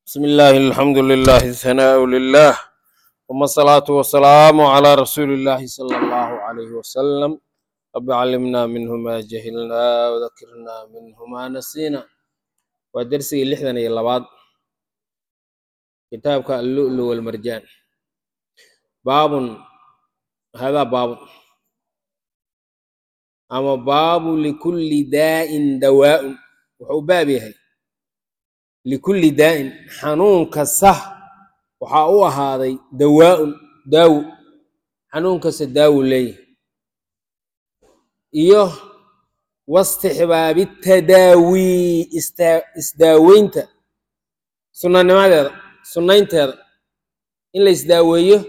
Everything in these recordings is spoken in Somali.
بسم الله الحمد لله الثناء لله ثم الصلاة والسلام على رسول الله صلى الله عليه وسلم رب علمنا منه ما جهلنا وذكرنا منه ما نسينا ودرسي لحدن يلباد كتابك اللؤلؤ والمرجان باب هذا باب أما باب لكل داء دواء وحو باب يهي likulli daa'in xanuun kasta waxaa u ahaaday dawaa'un daawo xanuun kasta daawo leeyahay iyo wastixbaabi tadaawii ista- isdaaweynta sunnanimadeeda sunnaynteeda in la isdaaweeyo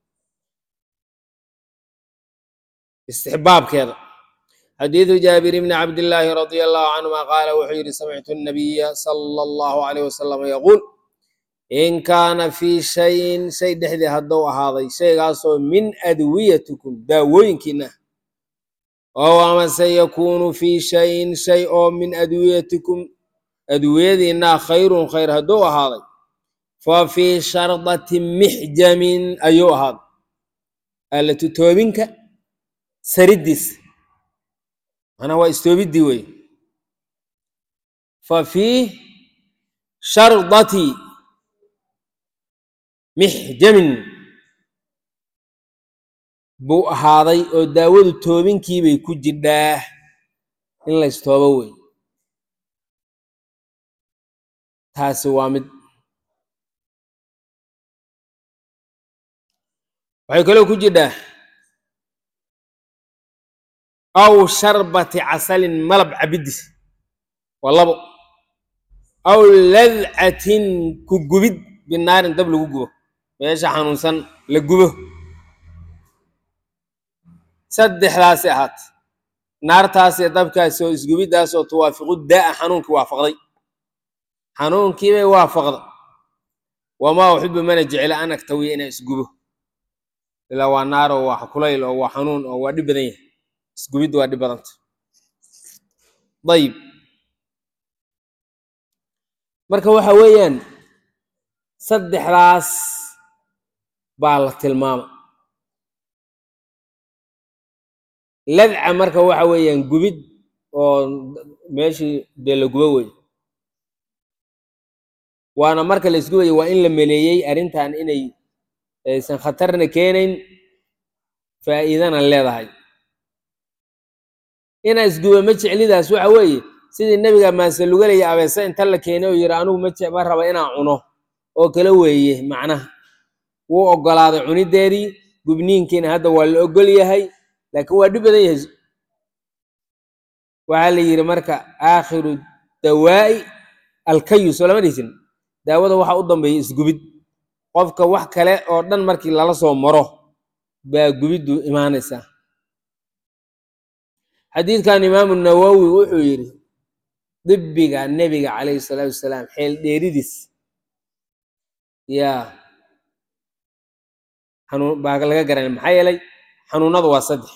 istixbaabkeeda xadiidu jaabir bni cabdillaahi radia allahu canhuma qaala wuxuu yidhi samictu nabiya sala allahu alayh wasalam yaquul in kaana fii shayin shay dhexdii hadduu ahaaday shaygaasoo min adwiyatikum daawooyinkiina oo amase yakuunu fii shayin shay oo min adwiyatikum adwiyadiinaa khayrun khayr hadduu ahaaday fa fii shardati mixjamin ayuu ahaaday allatu toobinka saridiisa manaa waa istoobiddii wey fa fii shardati mixjamin buu ahaaday oo daawadu toobinkiibay ku jidhaa in la istoobo wey taasi waa mid waxay kaloo ku jidhaa aw sharbati casalin malab cabidis waa labo aw ladcatin ku gubid binaarin dab lagu gubo meesha xanuunsan la gubo saddexdaasi ahaat naartaas iyo dabkaasi oo isgubiddaas oo tuwaafiqu daa'a xanuunkii waafaqday xanuunkiibay waafaqda wamaa uxibu mana jecla an agtawiya inaan isgubo ilaa waa naar oo waa kulayl oo waa xanuun oo waa dhib badan yahay isgubidda waa dhib badanta dayib marka waxa weeyaan saddexdaas baa la tilmaama ladca marka waxa weeyaan gubid oo meeshii dee la gubo wey waana marka la isgubaya waa in la meleeyey arrintan inay aysan khatarna keenayn faa'iidana leedahay inaa isguba ma jeclidaas waxa weeye sidii nebiga maasalugalaya abeese inta la keenay oo yidhi anugu ma je- ma raba inaan cuno oo kale weeye macnaha wuu oggolaaday cunideedii gubniinkiina hadda waa la ogol yahay laakiin waa dhib badan yahay waxaa la yidhi marka aakhiru dawaa'i alkayu soo lama dhihisin daawada waxa u dambeeya isgubid qofka wax kale oo dhan markii lala soo maro baa gubiddu imaanaysaa xadiidkan imaamu nawowi wuxuu yidhi dibbiga nebiga calayhi salaatu wasalaam xeel dheeridiis yaa xanuun baa laga garanay maxaa yeelay xanuunadu waa saddex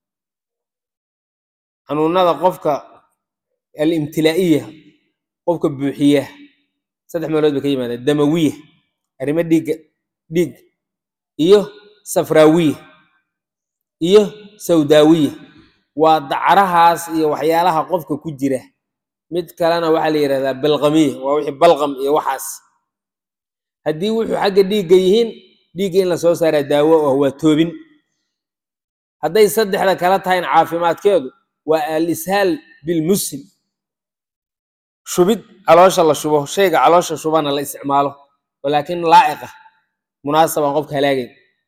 xanuunada qofka alimtilaa'iya qofka buuxiya saddex meelood bay ka yimaadeen damawiya arrimo dhiigga dhiig iyo safraawiya iyo sawdaawiya waa dacrahaas iyo waxyaalaha qofka ku jira mid kalena waxaa la yidhahdaa balqamiya waa wixii balqam iyo waxaas haddii wuxuu xagga dhiigga yihiin dhiigga in la soo saaraa daawo ah waa toobin hadday saddexda kala tahayn caafimaadkeedu waa al-ishaal bilmuslim shubid caloosha la shubo shayga caloosha shubana la isticmaalo walaakin laa'iqa munaasabaan qofka halaagayn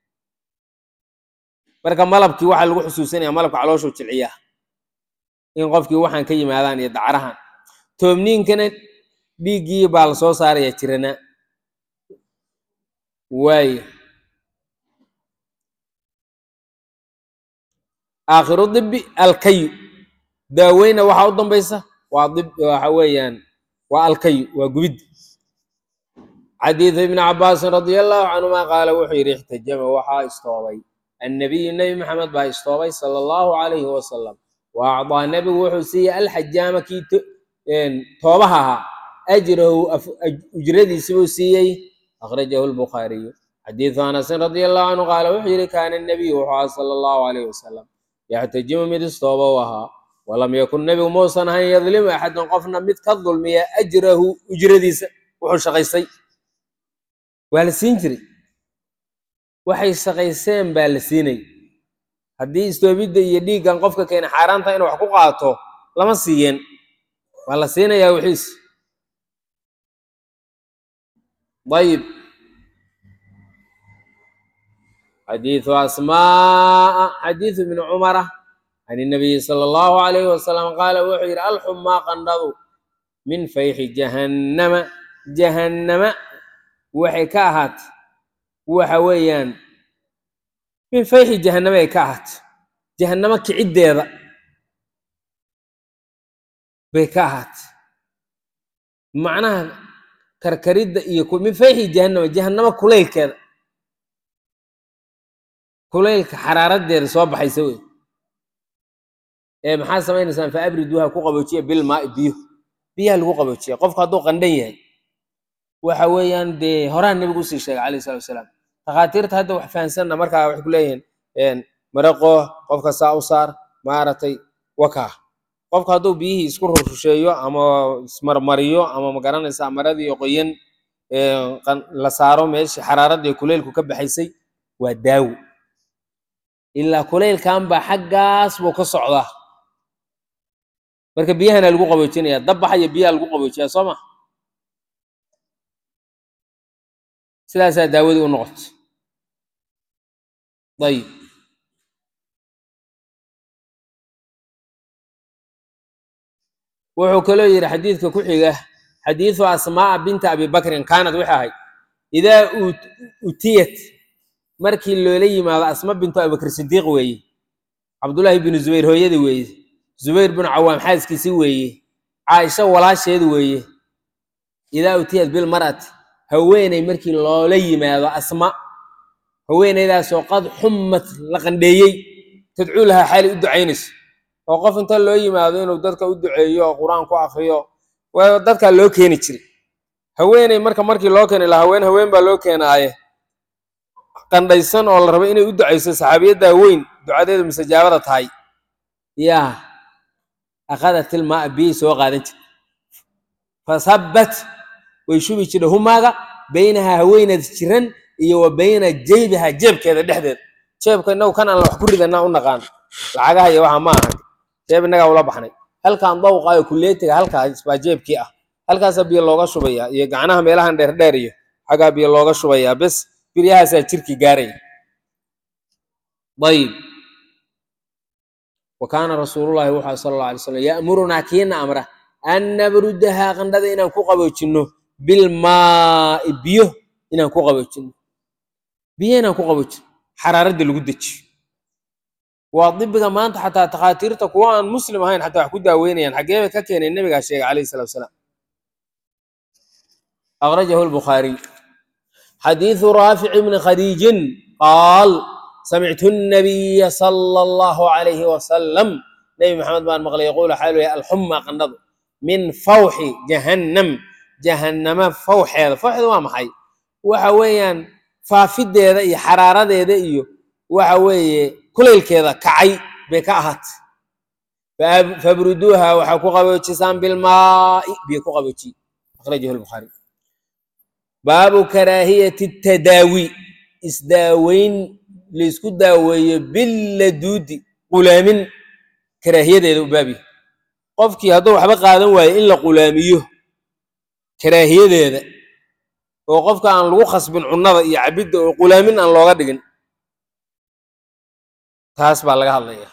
marka malabkii waxaa lagu xusuusinaya malabka calooshuu jilciyaa in qofkii waxaan ka yimaadaan iyo dacrahan toobniinkana dhiiggii baa la soo saaraya jiranaa waayo aakhiru dibi alkayu daaweyna waxaa u dambaysa waa dib waxa weeyaan waa alkayu waa gubid xadiidu ibni cabaasin radia allahu canhuma qaala wuxuu yidhi ixtajama waxaa istoobay annabiyu nebi maxamed baa istoobay sala allahu calayhi wasalam wa acdaa nebigu wuxuu siiyey alxajaama kii toobaha ahaa ajrahu ujradiisi buu siiyey akhrajahu lbukhaariyu xadiidu anasin radia allahu canhu qaala wuxuu yihi kaana nabiyu wuxuu aha sala allahu alayh wasalam yaxtajimu mid istooba u ahaa walam yakun nebigu muusan ahayn yadlimu axadan qofna mid ka dulmiya ajrahu ujradiisa wuxuu shaqaystay waa la siin jiray waxay shaqayseen baa la siinay haddii istoobidda iyo dhiiggan qofka keena xaaraanta inuu wax ku qaato lama siiyeen waa la siinayaa wixiis ayib xadiidu asmaa xadiidu ibni cumara can inabiyi sala allahu alayhi wasalam qaala wuxuu yidhi alxumaa qandhadu min fayxi jahannama jahannama waxay ka ahaat waxa weeyaan min fayxi jahannama ay ka ahaat jahannamo kiciddeeda bay ka ahaat macnaha karkaridda iyo min fayxi jahannama jahannamo kulaylkeeda kulaylka xaraaradeeda soo baxaysa wey ee maxaa samaynaysaan fa abriduuha ku qaboojiya bilmaai biyo biyaha lagu qaboojiya qofku hadduu qandhan yahay waxa weeyaan dee horaan nebigu usii sheegay calayhi salatu wasalaam takhaatiirta hadda wax fahansanna markaa waxay ku leeyihiin maraqo qofka saa u saar maaragtay wakaa qofku hadduu biyihii isku rursheeyo ama ismarmariyo ama magaranaysaa maradii qoyan la saaro meeshii xaraaradii kuleylku ka baxaysay waa daawo ilaa kuleylkan baa xaggaas buu ka socdaa marka biyahana lagu qaboojinaya dabbaxa iyo biyaha lagu qaboojiyaa soo ma sidaasaa daawadii u noqotay ayib wuxuu kaloo yidhi xadiidka ku xiga xadiidu asmaaa binta abi bakrin kaanad waxay ahayd idaa utiyat markii loola yimaado asma bintu abibakr sidiiq weeye cabdullaahi binu zubayr hooyada weeye zubayr binu cawaam xaaskiisi weeye caaisha walaasheed weeye idaa utiyat bilmar'ati haweeney markii loola yimaado asma haweeneydaasoo qad xummat la qandheeyey tadcuu lahaa xaali u ducaynayso oo qof inta loo yimaado inuu dadka u duceeyo oo qur-aan ku akriyo dadkaa loo keeni jiray haweeney marka markii loo keeni lahaa haween haween baa loo keenaaye qandhaysan oo la rabo inay u ducayso saxaabiyaddaa weyn ducadeedu mustajaabada tahay yaa akhadat ilmaa biyay soo qaadan jirta fasabbat way shubi jirta humaaga baynahaa haweeneed jiran iyo wa bayna jeybiha jeebkeeda dhexdeeda jeebka inagu kan aan wax ku ridanaa u naqaan lacagaha iyo waxa ma ahan jeeb innagaa ula baxnay halkaan dawqaayo kuleetiga halkaas baa jeebkii ah halkaasaa biyo looga shubayaa iyo gacnaha meelahan dheerdheer iyo xaggaa biyo looga shubayaa bes biryahaasaa jirki gaaraya ayib wa kaana rasuulullahi wuxuu sala alla alay slam ya'murunaa kiina amra an nabrudahaa qandhada inaan ku qaboojinno bilmaa'i biyo inaan ku qaboojinno biyo inaan ku qaboojinno xaraaradda lagu dejiyo waa dibiga maanta xataa takhaatiirta kuwa aan muslim ahayn xataa wax ku daaweynayaan xaggee bay ka keeneen nebigaa sheegay calayhi salatu wasalaam akhrajahu lbukhaariy xadiidu raafic bni khadiijin qaal samictu nabiya sala allahu calayhi wasalam nebi maxamed baan maqlay yaquulu xaalu yahay alxuma qandhadu min fawxi jahannam jahannama fawxeeda fawxeeda waa maxay waxa weeyaan faafideeda iyo xaraaradeeda iyo waxa weeye kulaylkeeda kacay bay ka ahaatay fabruduuha waxaa ku qaboojisaan bilmaai biyo ku qaboojiy akhrajahu lbukhaari baabu karaahiyati tadaawi isdaaweyn laysku daaweeyo billaduudi qulaamin karaahiyadeeda u baabiya qofkii hadduu waxba qaadan waayo in la qulaamiyo karaahiyadeeda oo qofka aan lagu khasbin cunnada iyo cabidda oo qulaamin aan looga dhigin taas baa laga hadlaya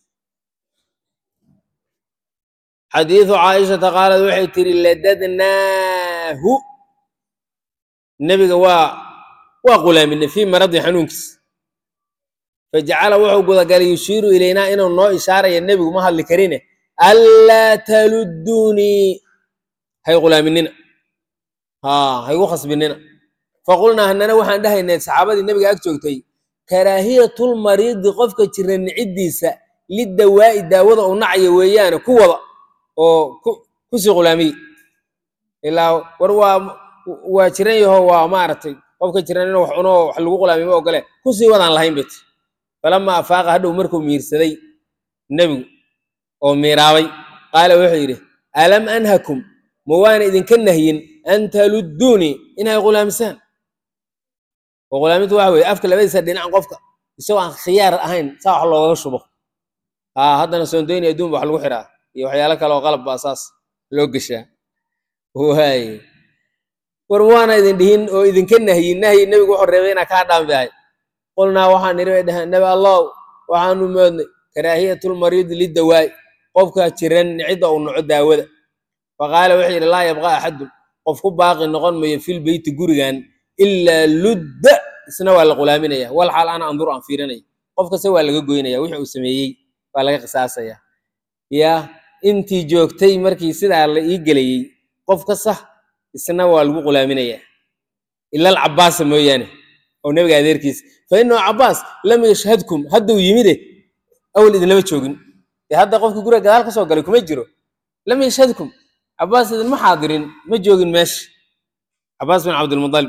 xadiidu caaishata qaalad waxay tiri ladadnaahu nebiga waa waa qulaaminay fii maradi xanuunkiis fajacala wuxuu gudagalay yushiiru ilaynaa inuu noo ishaaraya nebigu ma hadli karine anlaa taludunii hay qulaaminina ha haygu khasbinina faqulnaa hanana waxaan dhahaynay saxaabadii nebiga ag joogtay karaahiyatulmariidi qofka jira niciddiisa lidawaa'i daawada uu nacaya weeyaane ku wada oo kusii qulaamiye ilaa war waa waa jiran yaho waa maaragtay qofka jiran inuu wax cuno oo wax lagu qulaamiyo ma ogole kusii wadaan lahayn bet falamaa afaaqa hadhow markuu miirsaday nebigu oo miiraabay qaala wuxuu yidhi alam anhakum ma waana idinka nahyin an taludduunii inay qulaamisaan oo qulaamintu waxa weeye afka labadiisa dhinac qofka isagoo aan khiyaar ahayn saa wax loogaga shubo haa haddana soondoyni adduun ba wax lagu xiraa iyo waxyaalo kale oo qalab baa saas loo geshaa waaye war waana idin dhihin oo idinka nahyin nahyi nebigu wuxuu reebay inaa kaa dhaami ahay qulnaa waxaan nidhi bay dhaheen nebi allow waxaanu moodnay karaahiyatulmariidi lidawaa'i qofka jiran cidda uu noco daawada faqaala wuxuu yidhi laa yabqa axadun qof ku baaqi noqon mayo fil beyti gurigan ilaa ludda isna waa la qulaaminaya wal xaal ana anduru aan fiirinaya qof kasta waa laga goynaya wixii uu sameeyey waa laga qisaasaya ya intii joogtay markii sidaa la ii gelayey qof kasta isna waa lagu qulaaminaya ila alcabaasa mooyaane oo nebiga adeerkiisa fa inahu cabaas lam yashhadkum hadduu yimide awal idinlama joogin dee hadda qofkii guriga gadaal ka soo galay kuma jiro lam yashhadkum cabaas idinma xaadirin ma joogin meesha cabaas bin cabdilmudalib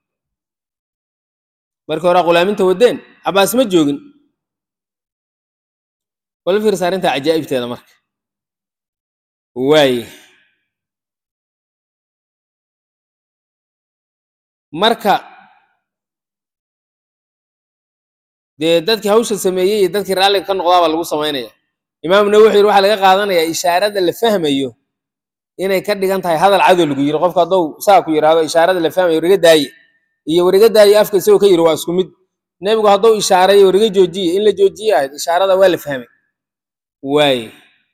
markii hore qulaaminta wadeen cabaas ma joogin wala fiirsa arrinta cajaa'ibteeda marka waaye marka dee dadkii hawsha sameeyey iyo dadkii raalliga ka noqdaabaa lagu samaynaya imaam nawi wuxuu yidhi waxaa laga qaadanayaa ishaarada la fahmayo inay ka dhigan tahay hadal cadow lagu yiri qofka hadduu saa ku yidhaahdo ishaarada la fahmayo wariga daaye iyo wariga daaye afka isagoo ka yiri waa isku mid nebigu hadduu ishaareeyo wariga joojiye in la joojiye ahayd ishaarada waa la fahmay waaye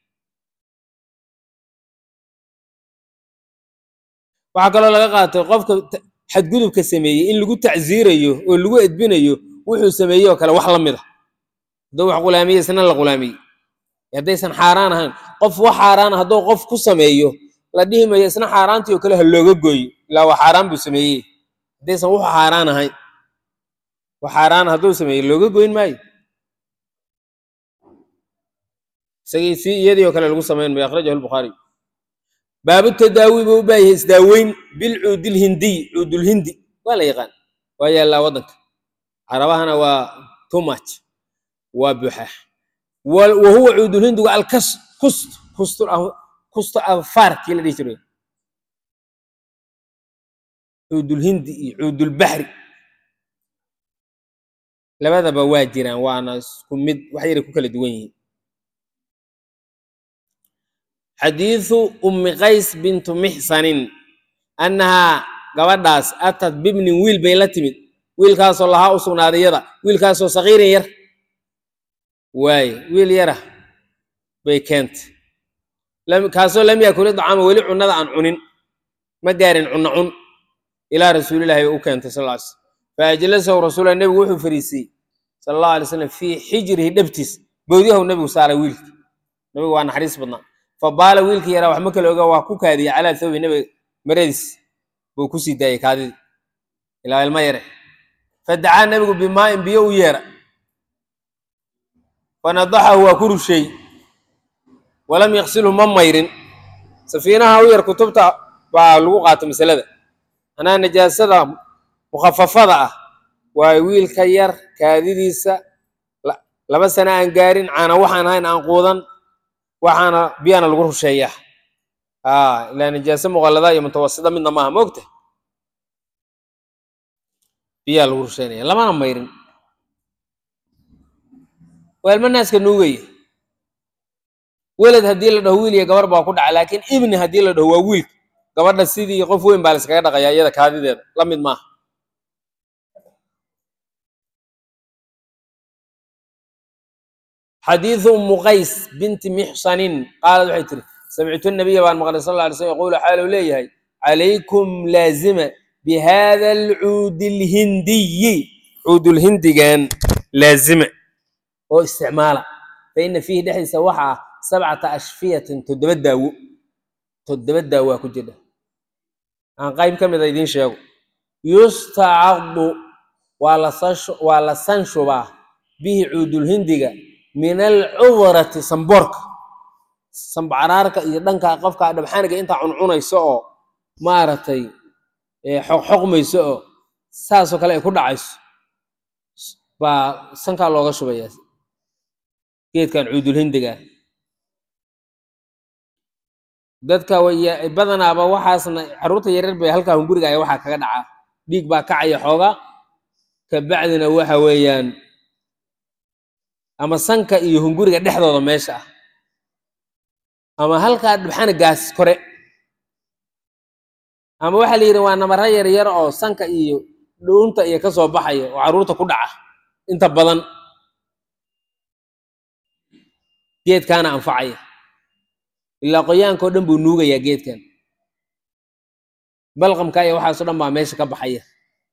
waxaa kaloo laga qaatay qofka xadgudubka sameeyey in lagu tacsiirayo oo lagu edbinayo wuxuu sameeyey oo kale wax la mid a hadduu wax qulaamiye isna la qulaamiyey haddaysan xaaraan ahayn qof wax xaaraan hadduu qof ku sameeyo la dhihi mayo isna xaaraantii oo kale ha looga gooyo ilaa wax xaaraan buu sameeyey haddaysan wuxu xaaraan ahayn wax xaaraan hadduu sameeyey looga goyn maayo isagii si iyadii oo kale lagu samayn mayo akhrajahu lbukhaari baabu tadaawi buu u baayahay isdaaweyn bilcuudilhindiy cuudulhindi waa la yaqaan waa yaallaa waddanka carabahana waa too much waa buuxa wa huwa cuudulhindigu alkas kust kust kusto afaar kii la dhihi jiray cuudulhindi iyo cuudulbaxri labadaba waa jiraan waana isku mid wax yaray ku kala duwan yihiin xadiidu ummi qays bintu mixsanin annahaa gabadhaas atad bibnin wiil bay la timid wiilkaasoo lahaa u sugnaaday yada wiilkaasoo sakiirin yar waaye wiil yara bay keentay kaasoo lam yakuli dacaama weli cunnada aan cunin ma gaarin cunno cun ilaa rasuulillahi bay u keentay sal ly slm fa ajlasahu rasuullah nebigu wuxuu fariisiyey sala allahu alay slam fii xijrihi dhabtiis boodyahu nebigu saaray wiilka nebigu waa naxariis badnaa fabaala wiilkii yaraa wax ma kala oga waa ku kaadiyey calaa thawbi nebiga maradiis buu ku sii daayey kaadidii ilaa ilmo yare fadacaa nebigu bimaa'in biyo u yeera fanadaxahu waa ku rusheey walam yaksilhu ma mayrin safiinaha u yar kutubta baa lagu qaata masalada anaa najaasada mukhafafada ah waa wiilka yar kaadidiisa laba sana aan gaarin caana waxaan ahayn aan quudan waxaana biyana lagu rusheeyaa ilaa najaase muqallada iyo mutawasida midna maaha moogta biyaa lagu rusheynaya lamana mayrin waa ilmo naaska nuugaya weled haddii la dhaho wiil iyo gabar baa ku dhaca laakiin ibni haddii la dhaho waa wiilka gabadha sidii qof weyn baa la iskaga dhaqayaa iyada kaadideeda la mid maaha xadiidu umu qays binti mixsanin qaalad waxay tiri samictu nabiya baan maqlay sal lla alay slm yaquulu xaalu leeyahay calaykum laazima bihada alcuudi lhindiyi cuudulhindigan laazima oo isticmaala fa ina fiihi dhexdiisa waxa ah sabcata ashfiyatin toddoba daawo toddoba daawaa ku jira aan qayb ka mida idiin sheego yustacadu waa la sanshubaa bihi cuudulhindiga min alcudrati samboorka sambacaraarka iyo dhanka qofka dhabxaaniga intaa cuncunayso oo maaragtay xoqxoqmayso oo saasoo kale ay ku dhacayso baa sankaa looga shubayaa geedkan cuudulhindiga dadka badanaaba waxaasna carruurta yaryar bay halkaa hunguriga aya waxaa kaga dhacaa dhiig baa kacaya xooga kabacdina waxa weeyaan ama sanka iyo hunguriga dhexdooda meesha ah ama halkaa dhibxanigaas kore ama waxaa la yidhi waa namaro yaryar oo sanka iyo dhuunta iyo kasoo baxaya oo carruurta ku dhaca inta badan geedkaana anfacaya ilaa qoyaanka oo dhan buu nuugayaa geedkan balqamka iyo waxaaso dhan baa meesha ka baxaya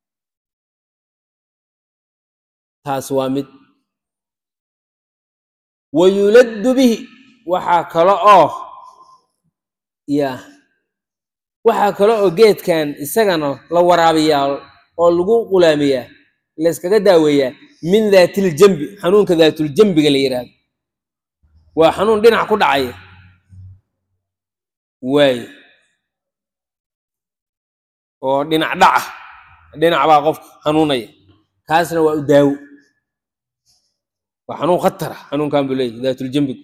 taas waa mid wa yuladdu bihi waxaa kale oo ya waxaa kale oo geedkan isagana la waraabiyaa oo lagu qulaamiyaa layskaga daaweeyaa min daatiljambi xanuunka daatuljambiga la yidhaahdo waa xanuun dhinac ku dhacaya waay oo dhinac dhaca dhinac baa qofka xanuunaya kaasna waa u daawo waa xanuun khatara xanuunkan buu leeyahy daatuljambigu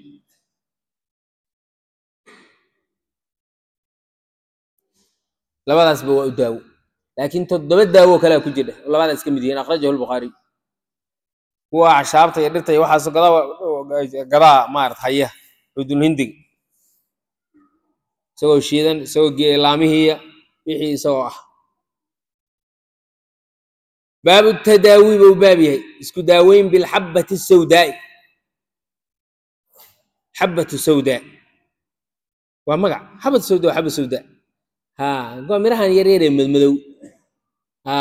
labadaasba waa u daawo laakiin toddoba daawo kalea ku jira oo labadaa iska mid yihiin akhrajahu lbukhaariy kuwa acshaabta iyo dhirta iyo waxaas gadaa gadaa maarat haya cudulhindiga isagoo shiidan isagoo laamihiiya wixii isagoo ah baabu tadaawi buu baab yahay isku daaweyn bilxabati sawdaai xabatu sawdaa waa magac xabat sawda waa xaba sawdaa ha waa mirahan yaryaree madmadow ha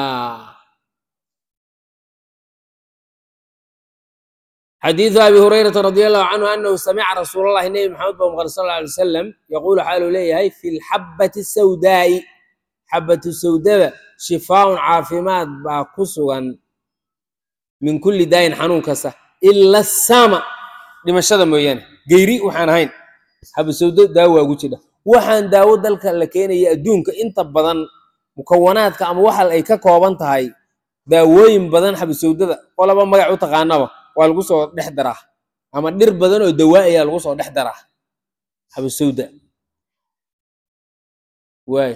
xadiidu abi hurayrata radi allahu canhu anahu samica rasuul allahi nebi maxamed ba maqal sal alla alay wasalam yaquulu xaaluu leeyahay fi lxabati sawdaai xabatu sawdada shifaaun caafimaad baa ku sugan min kulli daayin xanuun kasta ila sama dhimashada mooyaane geyri waxaan ahayn xabasawdo daawo waa gu jidha waxaan daawo dalka la keenaya adduunka inta badan mukawanaadka ama waxa ay ka kooban tahay daawooyin badan xabasawdada qolaba magac u taqaanaba waa lagu soo dhex daraa ama dhir badan oo dawaa ayaa lagu soo dhex daraa xabasawda waay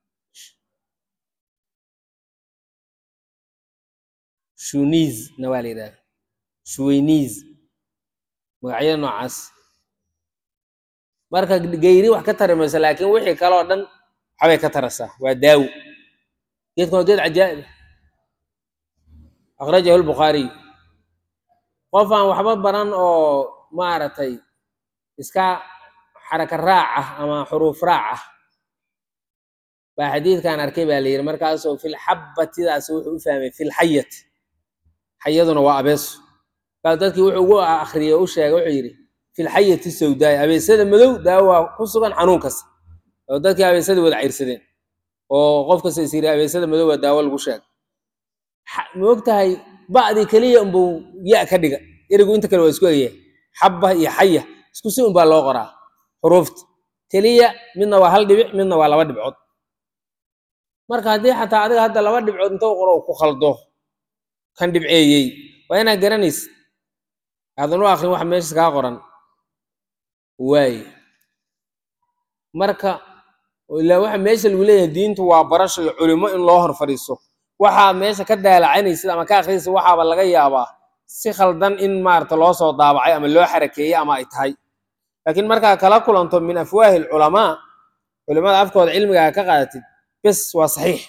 shuniis na waa la yidhahda shuweyniis magacyada noocaas marka geyri wax ka tari mayso laakiin wixii kale oo dhan waxbay ka tarasaa waa daawo geedkan waa geed cajaa'ib akhrajahu lbukhaariy qof aan waxba baran oo maaragtay iska xaraka raac ah ama xuruuf raac ah baa xadiidkan arkay baa la yidhi markaasoo filxabatidaas wuxuu u fahmay filxayati xayaduna waa abeeso kaas dadkii wuxuu ugu akriyey u sheegay wuxuu yidhi filxayati sawdaay abeesada madow daawo waa ku sugan xanuun kasta oo dadkii abeesadii wada cayrsadeen oo qof kasta is yidhi abeesada madow waa daawo lagu sheegay ma og tahay ba'dii keliya unbuu ya ka dhiga erigu inta kale waa isku egyahay xabba iyo xaya isku si unbaa loo qoraa xuruufta keliya midna waa hal dhibic midna waa laba dhibcood marka haddii xataa adiga hadda laba dhibcood inta qoro ku khaldo kan dhibceeyey waa inaad garanaysid aadan u akrin wax meeshas kaa qoran waaye marka ilaa waxa meesha lagu leeyahay diintu waa barasho iyo culimo in loo hor fadhiiso waxaad meesha ka daalacanaysid ama ka akhriyaysid waxaaba laga yaabaa si khaldan in maarata loo soo daabacay ama loo xarakeeyey ama ay tahay laakiin markaa kala kulanto min afwaahi alculamaa culimada afkooda cilmigaa ka qaadatid bes waa saxiix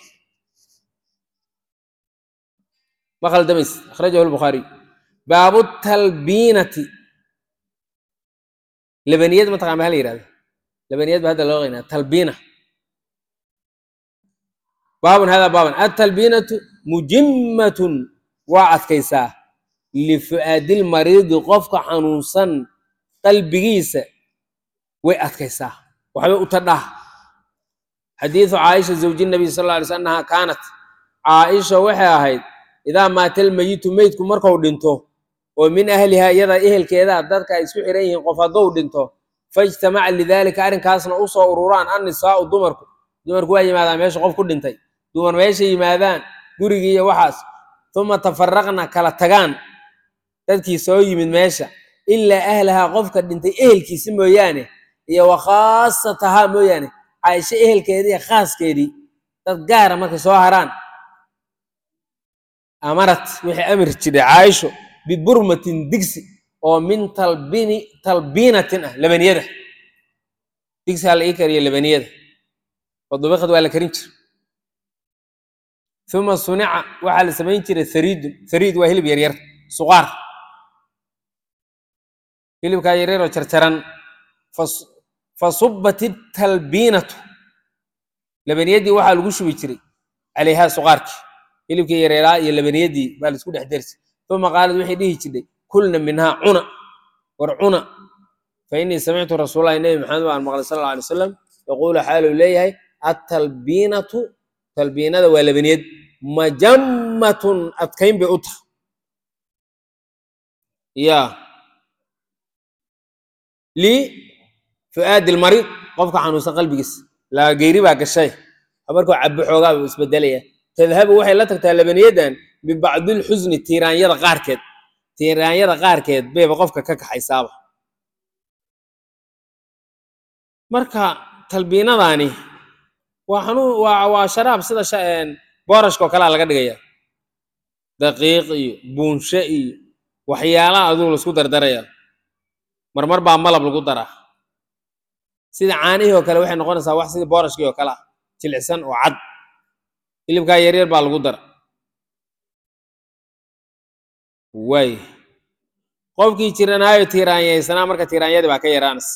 ma khaldamaysid akhrajahu lbukhaariy baabu talbiinati labaniyad mataqan ma hala yihahda labaniyad ba hadda loo qaynaa talbiina baabun hada baaban atalbiinatu mujimmatun waa adkaysaa lifu'aadil mariidi qofka xanuunsan qalbigiisa way adkaysaa waxbay u tadhaa xadiidu caaisha zawji nabiy sal alla alay sl annaha kaanat caaisha waxay ahayd idaa maata almeyitu meydku marku dhinto oo min ahliha iyada ehelkeeda dadka ay isku xiran yihiin qof hadduu dhinto faijtamaca lidaalika arrinkaasna u soo ururaan annisaa'u dumarku dumarku waa yimaadaan meesha qof ku dhintay dumar meesha yimaadaan gurigii iyo waxaas uma tafaraqna kala tagaan dadkii soo yimid meesha ilaa ahlahaa qofka dhintay ehelkiisi mooyaane iyo wa khaasatahaa mooyaane caaisho ehelkeedii iyo khaaskeedii dad gaara markay soo haraan amarat waxay amri jiray caaisho biburmatin digsi oo min talbini talbiinatin ah labaniyada digsihaa la ii kariyo labaniyada wadubikad waa la karin jira uma sunica waxaa la samayn jiray hariidun hariid waa hilib yaryar suqaar hilibkaa yaryaroo jarjaran fasubat italbiinatu labaniyadii waxaa lagu shubi jiray calayhaa suqaarkii hilibkii yareeraa iyo labaniyadii baa laisku dhex dersi uma qaalad waxay dhihi jirtay kulna minhaa cuna war cuna fa innii samictu rasuulallahi nebi maxamed baan maqlay sal alla alay wasalam yaquulu xaaluu leeyahay atalbiinatu talbiinada waa labaniyad majammatun adkayn bay u tahay ya li fu'aadi lmariid qofka xanuunsan qalbigiisa laa geyri baa gashay markuu cabo xoogaa buu isbedelaya tadhabu waxay la tagtaa labaniyadan bibacdilxusni tiiraanyada qaarkeed tiiraanyada qaarkeed bayba qofka ka kaxaysaaba marka talbiinadaani waa xanuun waa waa sharaab sida boorashka oo kalea laga dhigaya daqiiq iyo buunshe iyo waxyaalaha aduu laisku dardaraya marmar baa malab lagu daraa sida caanihii oo kale waxay noqonaysaa wax sidii boorashkii oo kale ah jilicsan oo cad hilibkaa yaryar baa lagu dara waay qofkii jiranaayo tiiraanyaysanaa marka tiiraanyadii baa ka yaraanaysa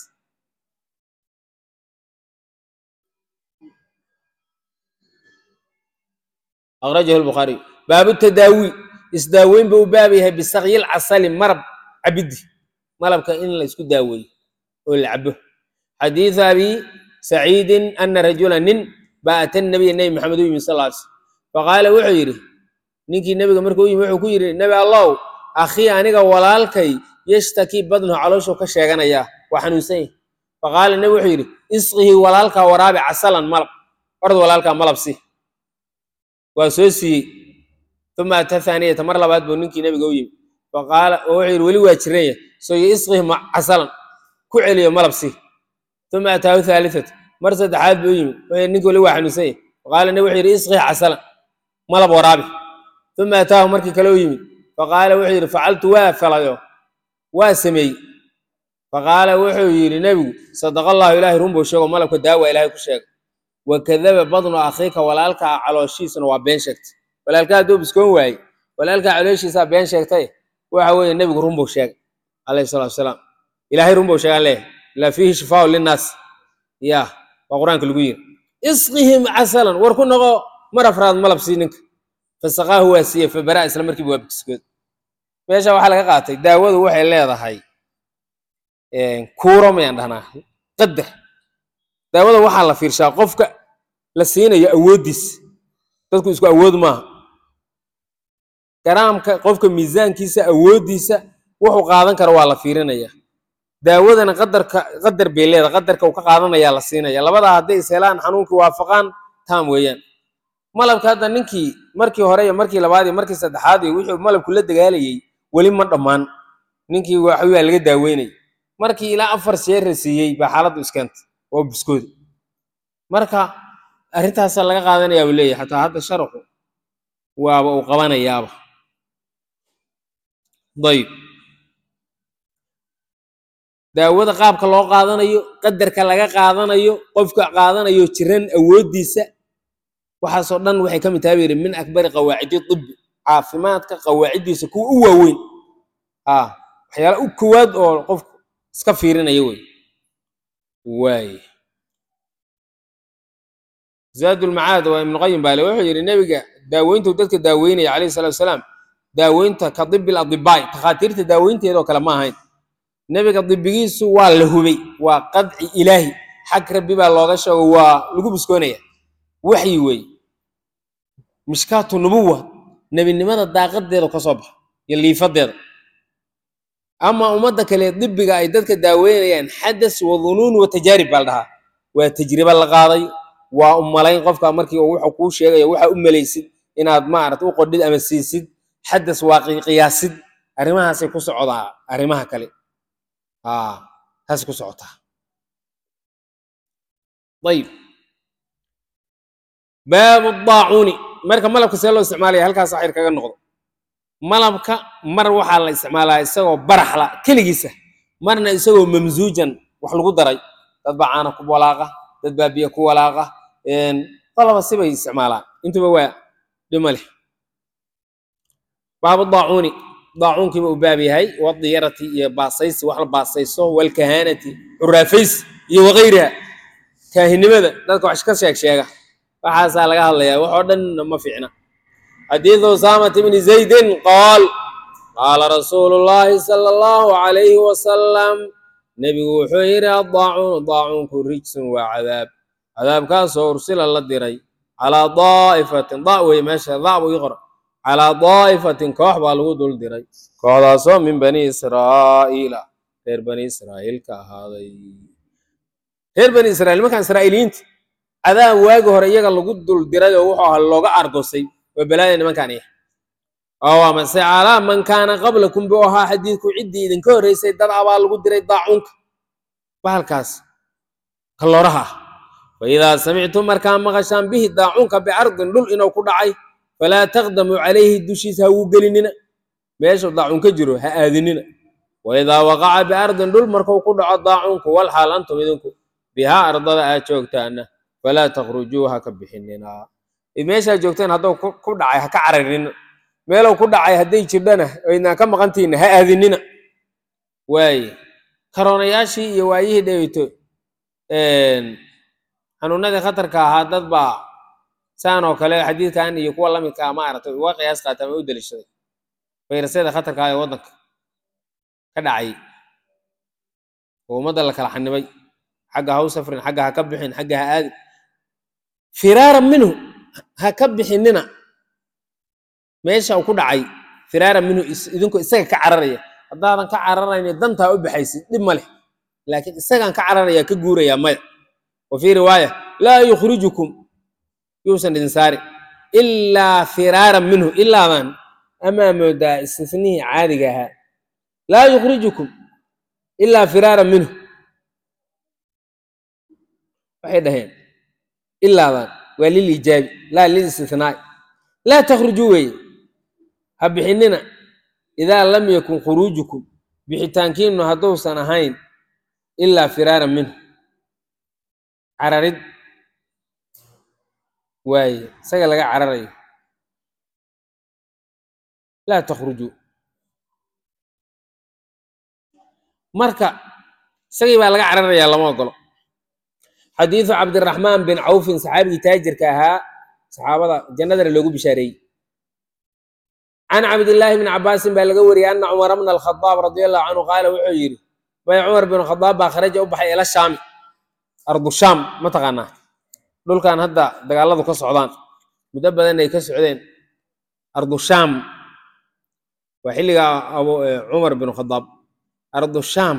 akhrajahu lbukhaariy baabu tadaawi isdaaweyn buu u baab yahay bisakyil casali marab cabidi malabka in la isku daaweeyo oo la cabo xadiidu abi saciidin ana rajula nin baa ata nabiya nebi maxamed u yimi sal lla ly slm faqaala wuxuu yidhi ninkii nebiga markuu u yimi wuxuu ku yidhi nebi allow akhii aniga walaalkay yashtakii badnuhu calooshuu ka sheeganayaa waa xanuunsan yahy faqaala nebi wuxuu yidhi isqihi walaalkaa waraabi casalan malab ord walaalkaa malab si waa soo siiyey uma ata thaaniyata mar labaad buu ninkii nebiga u yimi faqaala oo wuxuu yidhi weli waa jiranya soo yo isqihi casalan ku celiyo malab si uma ataahu thaalitata mar saddexaad buu u yimi wuxuu ninki weli waa xanuunsan yahy faqaala nebi wuxuu yidhi isqihi casalan malab waraabi uma ataahu markii kale u yimi faqaala wuxuu yidhi facaltu waa falayo waa sameeyey faqaala wuxuu yidhi nebigu sadaqa allahu ilaahay run buu sheego malabka daawa ilaahay ku sheega wakadaba badnu akhiika walaalkaa calooshiisuna waa been sheegtay walaalkaa hadduu biskoon waayey walaalkaa calooshiisaa been sheegtay waxa weeye nebigu run buu sheegay calayhi salatu wasalaam ilaahay run buu sheegaan leeyahay ilaa fiihi shifaau linnaas ya waa qur-aanka lagu yiri isqihim casalan war ku noqo mar afraad malab sii ninka fasaqaahu waa siiye fabara isla markiiba waa biskood meesha waxaa laga qaatay daawadu waxay leedahay kuuro mayaan dhahnaa qadar daawada waxaa la fiirshaa qofka la siinayo awooddiisa dadku isku awood maaha garaamka qofka miisaankiisa awooddiisa wuxuu qaadan karo waa la fiirinaya daawadana qadarka qadar bay leedahay qadarka uu ka qaadanayaa la siinaya labadaa hadday is helaan xanuunkii waafaqaan taam weeyaan malabka hadda ninkii markii hore iyo markii labaad iyo markii saddexaad iyo wixii malabku la dagaalayay weli ma dhammaan ninkii waxbaa laga daaweynay markii ilaa afar sheer la siiyey baa xaaladdu iskeentay oo biskooda marka arrintaasa laga qaadanayaa buu leeyahay xataa hadda sharaxu waaba uu qabanayaaba dayib daawada qaabka loo qaadanayo qadarka laga qaadanayo qofka qaadanayo jiran awooddiisa waxaasoo dhan waxay ka mid tahay buu yidhi min akbari qawaacidi tibbi caafimaadka qawaaciddiisa kuwa u waaweyn a waxyaala u kowaad oo qofku iska fiirinaya wey waay zaadulmacaad waa ibnu qayim baale wuxuu yidhi nebiga daaweyntuu dadka daaweynaya calayhi salatu wasalaam daaweynta ka dibil adibaai takhaatiirta daaweynteeda oo kale ma ahayn nebiga dibigiisu waa la hubay waa qadci ilaahi xag rabbi baa looga sheego waa lagu biskoonaya waxyi wey mishkaatu nubuwa nebinimada daaqadeeda ka soo baxa iyo liifadeeda ama ummadda kale dibiga ay dadka daaweynayaan xadas wa dunuun wa tajaarib baa la dhahaa waa tajriba la qaaday waa u malayn qofka markii uu wuxuu kuu sheegayo waxa u malaysid inaad maarata u qodhid ama siisid xadas waa qiyaasid arrimahaasay ku socdaa arrimaha kale aa taasay ku socotaa ayib baabu daacuuni marka malabka see loo isticmaalaya halkaas axir kaga noqdo malabka mar waxaa la isticmaalaa isagoo baraxla keligiisa marna isagoo mamsuujan wax lagu daray dad baa caana ku walaaqa dad baa biyo ku walaaqa qalaba sibay isticmaalaan intuba waa dhima leh baabu daacuuni daacuunkiiba u baab yahay wadiyarati iyo baasaysi wax la baasayso walkahaanati xuraafaysi iyo wakayriha kaahinimada dadka wax ka sheeg sheega waxaasaa laga hadlayaa wax oo dhan ma fiicna xadiidu usaamata bni zaydin qaal qaala rasuulu llaahi sala allahu calayhi wasalam nebigu wuxuu yidhi addaacuunu daacuunku rijsun waa cadaab cadaabkaasoo ursila la diray calaa daa'ifatin da wey meesha da buu ii qora calaa daa'ifatin koox baa lagu dul diray kooxdaasoo min bani israa'iila reer bani israa'iil ka ahaaday reer bani israiil nimankan israa'iiliyiinta cadaab waagi hore iyaga lagu dul diray oo wuxuu ahaa looga argosay waa balaaya nimankan iya oo waa mase calaa man kaana qablakum buu ahaa xadiidku ciddii idinka horreysay dad abaa lagu diray daacuunka bahalkaas kalooraha ah fa idaa samictum markaa maqashaan bihi daacuunka biardin dhul inuu ku dhacay falaa taqdamuu calayhi dushiisa ha wuu gelinina meeshu daacuun ka jiro ha aadinina wa idaa waqaca biardin dhul markuu ku dhaco daacuunku walxaal antum idinku bihaa ardada aad joogtaana falaa takhrujuu ha ka bixinina meeshaa joogteen hadduu ku dhacay ha ka cararinina meelow ku dhacay hadday jirdhana oydnaan ka maqantiinna ha aadinina waaye karoonayaashii iyo waayihii dhaweyto xanuunadii khatarka ahaa dad baa saan oo kale xadiidkan iyo kuwa lamidkaa maaragtay uga qiyaas qaata ama u deliishaday fayrasyada khatarka ah ee waddanka ka dhacay oo ummadda la kala xanibay xagga ha u safrin xagga ha ka bixin xagga ha aadin firaaran minhu ha ka bixinina meesha uu ku dhacay firaaran minhu idinku isaga ka cararaya haddaadan ka cararayni dantaa u baxaysid dhib ma leh laakiin isagaan ka cararaya ka guuraya maya wa fii riwaaya laa yukhrijukum yuusan idin saari ilaa firaaran minhu ilaadan amaa moodaa istisnihii caadiga ahaa laa yukhrijukum ilaa firaaran minhu waxay dhaheen ilaadan waa lilijaabi laa lilistinaa'i laa takhrujuu weeye ha bixinina idaa lam yakun khuruujukum bixitaankiinu hadduusan ahayn ilaa firaaran minhu cararid waaye isaga laga cararayo laa takhrujuu marka isagii baa laga cararayaa lama ogolo xadiidu cabdiraxmaan bin cawfin saxaabigii taajirka ahaa saxaabada jannadana loogu bishaareeyey can cabdillaahi bni cabaasin baa laga wariyey ana cumara bna alkhadaab radia allahu canhu qaala wuxuu yidhi bay cumar bin khadaab baa kharaja u baxay ila shaami ardu shaam ma taqaanaa dhulkan hadda dagaaladu ka socdaan muddo badan ay ka socdeen ardu shaam waa xilliga cumar bin khadaab ardu shaam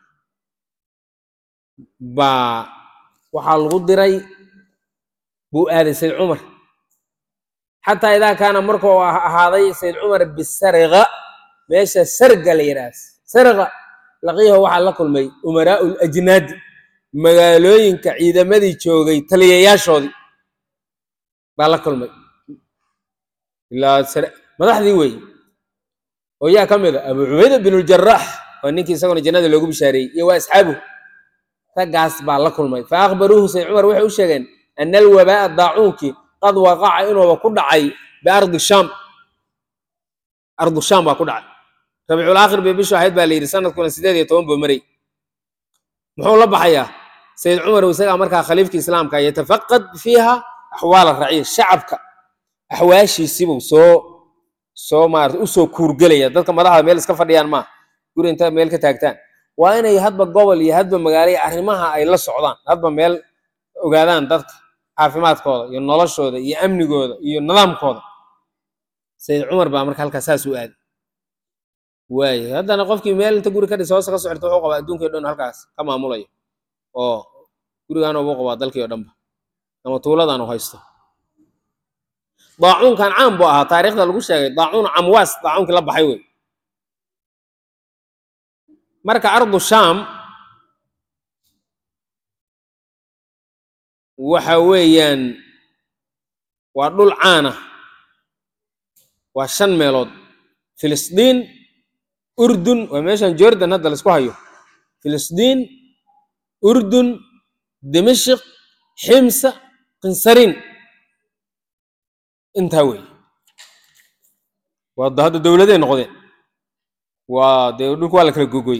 baa waxaa lagu diray buu aaday sayd cumar xataa idaa kaana markuu ahaaday sayd cumar bisarqa meesha sarga la yidhaah sarqa laqiyaho waxaa la kulmay umaraau lajnaadi magaalooyinka ciidamadii joogay taliyayaashoodii baa la kulmay ilaa madaxdii wey oo yaa ka mid a abu cubayda bin ljaraax waa ninkii isaguna jannada loogu bishaareeyey iyo waa asxaabuhu raggaas baa la kulmay fa akhbaruuhu sayd cumar waxay u sheegeen ana alwabaa'a daacuunkii qad waqaca inuuba ku dhacay biardi shaam ardu shaam baa ku dhacay rabiicul aakhir bay bishu ahayd baa la yidhi sanadkuna sideed iyo toban buu maray muxuu la baxayaa sayid cumar isagaa markaa khaliifka islaamka yatafaqad fiiha axwaal raciya shacabka axwaashiisibuu soo soo maarata usoo kuurgelaya dadka madaxda meel iska fadhiyaan maaha guri inta meel ka taagtaan waa inay hadba gobol iyo hadba magaalo iyo arrimaha ay la socdaan hadba meel ogaadaan dadka caafimaadkooda iyo noloshooda iyo amnigooda iyo nidaamkooda sayid cumar baa marka halkaa saas u aaday waaye haddana qofkii meel inta guri ka dhis hoose ka socota wuxuu qabaa adduunkii o dhan halkaas ka maamulayo oo gurigaan ugu qabaa dalkii o dhanba ama tuuladan u haysto daacuunkan caan buu ahaa taariikhda lagu sheegay daacuun camwaas daacuunkii la baxay wey marka ardu shaam waxa weeyaan waa dhul caana waa shan meelood filistiin urdun waa meeshan jordan hadda laisku hayo filistiin urdun dimashik ximsa kinsariin intaa wey waa hadda dowladay noqdeen waa dee dhulku waa la kala gogoy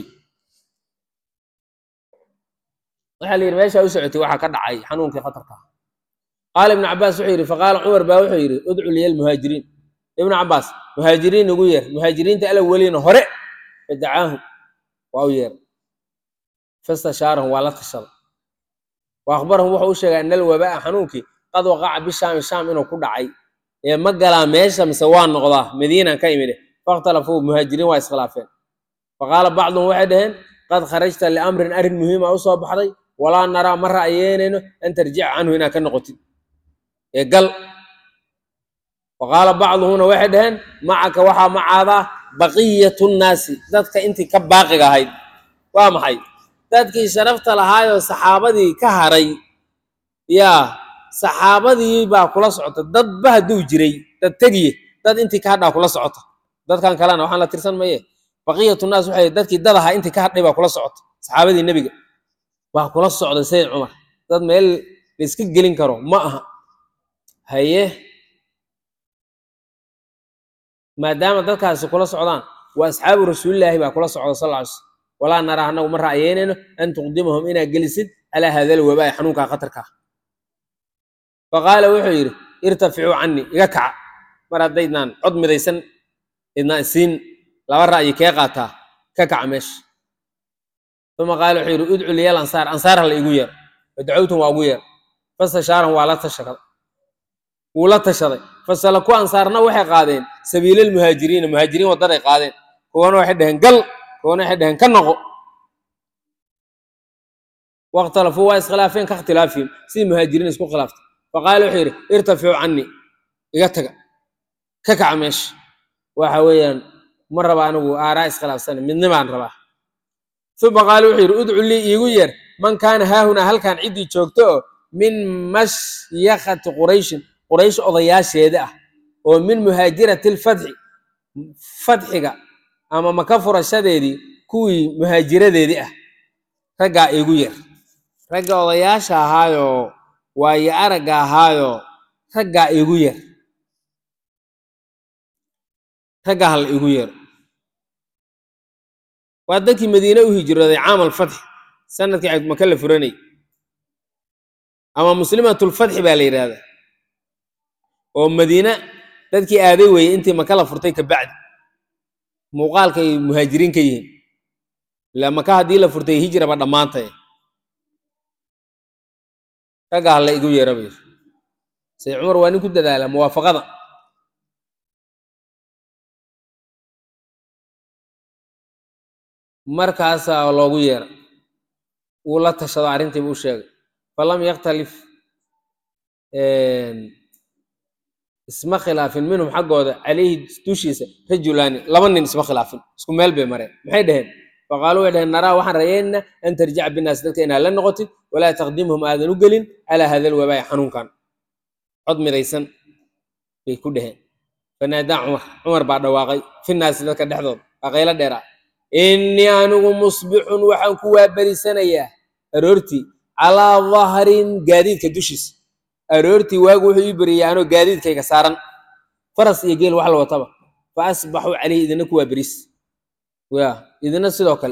waxaa la yidhi meeshaa u socotay waxaa ka dhacay xanuunkii khatarka qaala ibnu cabaas wuxuu yidhi faqaala cumar baa wuxuu yidhi udcu liya almuhaajiriin ibnu cabaas muhaajiriin ugu yeer muhaajiriinta alaweliina hore fadacaahum waa u yeer fastashaarahum waa la tashaday wa akhbarahum wuxuu u sheegay ana alwabaa'a xanuunkii qad waqaca bishaami shaam inuu ku dhacay ee ma galaa meesha mise waa noqdaa madiinaan ka imide fakhtalafuu muhaajiriin waa iskhilaafeen faqaala bacduhum waxay dhaheen qad kharajta liamrin arrin muhiima u soo baxday walaa naraa ma ra'yeynayno an tarjica canhu inaad ka noqotid ee gal waqaala bacduhumna waxay dhaheen macaka waxaa macaadaa baqiyatu nnaasi dadka intii ka baaqiga ahayd waa maxay dadkii sharafta lahaayoo saxaabadii ka haray yaa saxaabadii baa kula socota dadba hadduu jiray dad tegiye dad intii ka hadhaa kula socota dadkan kalena waxaan la tirsan maye baqiyatu naas waxay dadkii dad ahaa intii ka hadhay baa kula socota saxaabadii nebiga baa kula socda sayid cumar dad meel la iska gelin karo ma aha haye maadaama dadkaasi kula socdaan waa asxaabu rasuulilaahi baa kula socda sal ly slm walaa naraa annagu ma ra'yeynayno an tuqdimahum inaad gelisid calaa hada alwabaa'i xanuunkaa khatarka ah faqaala wuxuu yidhi irtaficuu canii iga kaca mar haddaydnaan cod midaysan idnaan isiin laba ra'yi kee qaataa ka kaca meesha uma qaala wuxuu yidhi udcu liya ansaar ansaar hala igu yeer fadacowtum waa ugu yeer fastashaarahum waa la tashaday wuu la tashaday fasalaku ansaarna waxay qaadeen sabiilalmuhaajiriina muhaajiriin waddaday qaadeen kuwana waxay dhaheen gal kuwana waxay dhaheen ka noqo wakhtalafuu waa iskhilaafeen ka ikhtilaafihim sidii muhaajiriin isku khilaaftay faqaala wuxuu yidhi irtaficuu canii iga taga ka kaca meesha waxa weeyaan ma raba anigu aaraa iskhilaafsana midnimaan rabaa uma qaala wuxuu yidhi udcu lii iigu yeer man kaana haahunaa halkan ciddii joogto oo min mashyakati qurayshin quraysh odayaasheeda ah oo min muhaajirati lfatxi fatxiga ama maka furashadeedii kuwii muhaajiradeedii ah raggaa iigu yeer ragga odayaasha ahaayoo waayo aragga ahaayoo raggaa iigu yeer raggaa hala iigu yeero waa dadkii madiine u hijrooday caam alfatxi sanadkii maka la furanay ama muslimatulfatxi baa la yidhaahdaa oo madiine dadkii aaday weeyey intii maka la furtay ka bacdi muuqaalkay muhaajiriin ka yihiin ila maka haddii la furtay hijraba dhammaantay ragga hala igu yeera bay sayid cumar waa nin ku dadaala muwaafaqada markaasaa loogu yeera wuu la tashado arrintiiba u sheegay falam yaktalif isma khilaafin minhum xaggooda calayhi dushiisa rajulaani laba nin isma khilaafin isku meel bay mareen maxay dhaheen faqaaluu way dhaheen naraa waxaan rayeynaa an tarjica binaas dadka inaad la noqotid walaa taqdimhum aadan u gelin calaa hada alwabaa'i xanuunkan cod midaysan bay ku dhaheen fanaadaa cumar cumar baa dhawaaqay finaasi dadka dhexdooda waa qaylo dheeraa innii anigu musbixun waxaan ku waaberisanayaa aroortii calaa dahrin gaadiidka dushiisa aroortii waagu wuxuu ii beriyay anoo gaadiidkayga saaran faras iyo geel wax la wataba fa asbaxuu calayhi idina ku waaberis ya idina sidoo kale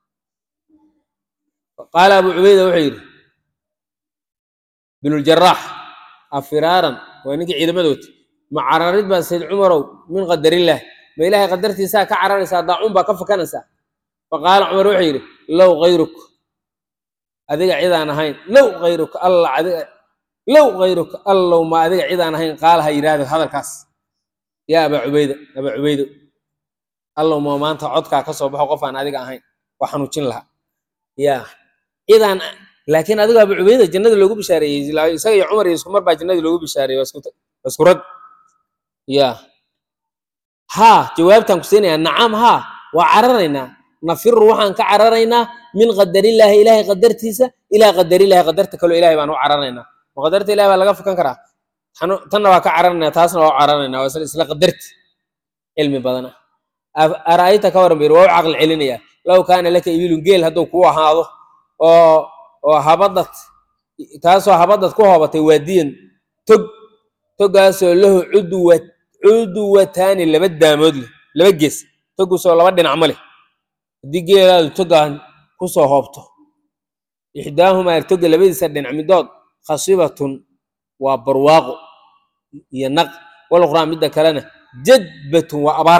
qaala abu cubayda wuxuu yidhi binuljarax afiraaran waa ninkii ciidamada wata ma cararid baa sayd cumarow min qadarillaah ma ilaahay qadartiisaa ka cararaysaa daacuun baa ka fakanaysaa faqaala cumar wuxuu yidhi low kayruk adiga cidaan ahayn low kayruk alla adiga low kayruk allow ma adiga cidaan ahayn qaala ha yidhaahdo hadalkaas yaa abaa cubayda abaa cubaydo allow ma maanta codkaa ka soo baxo qof aan adiga ahayn waa xanuujin lahaa yaa cidaan laakiin adigo abu cubayda jannada loogu bishaareeyey ilaa isaga iyo cumar iyo isku mar baa jannadii loogu bishaareeyey waa isku waa isku rag ya haa jawaabtaan ku siinayaa nacam haa waa cararaynaa nafiru waxaan ka cararaynaa min qadarillaahi ilaahay qadartiisa ilaa qadarillaahi qadarta kaloo ilahay baan u cararaynaa ma qadarta ilahay baa laga fukan karaa Tanu- tanna waa ka cararaynaa taasna waa u cararaynaa waa isla isla qadarti cilmi badana Af- ara'ayta ka waran bir waa u caqli celinaya low kaana laka ibilun geel hadduu kuu ahaado oo oo habadad taasoo habadad ku hoobatay waadiyan tog togaasoo lahu cudwa cudwataani laba daamood leh laba gees toguusoo laba dhinac ma leh haddii geelaadu togaan kusoo hoobto ixdaahumaa toga labadiisa dhinac midood khasibatun waa barwaaqo iyo naq waluqraa midda kalena jadbatun waa abaar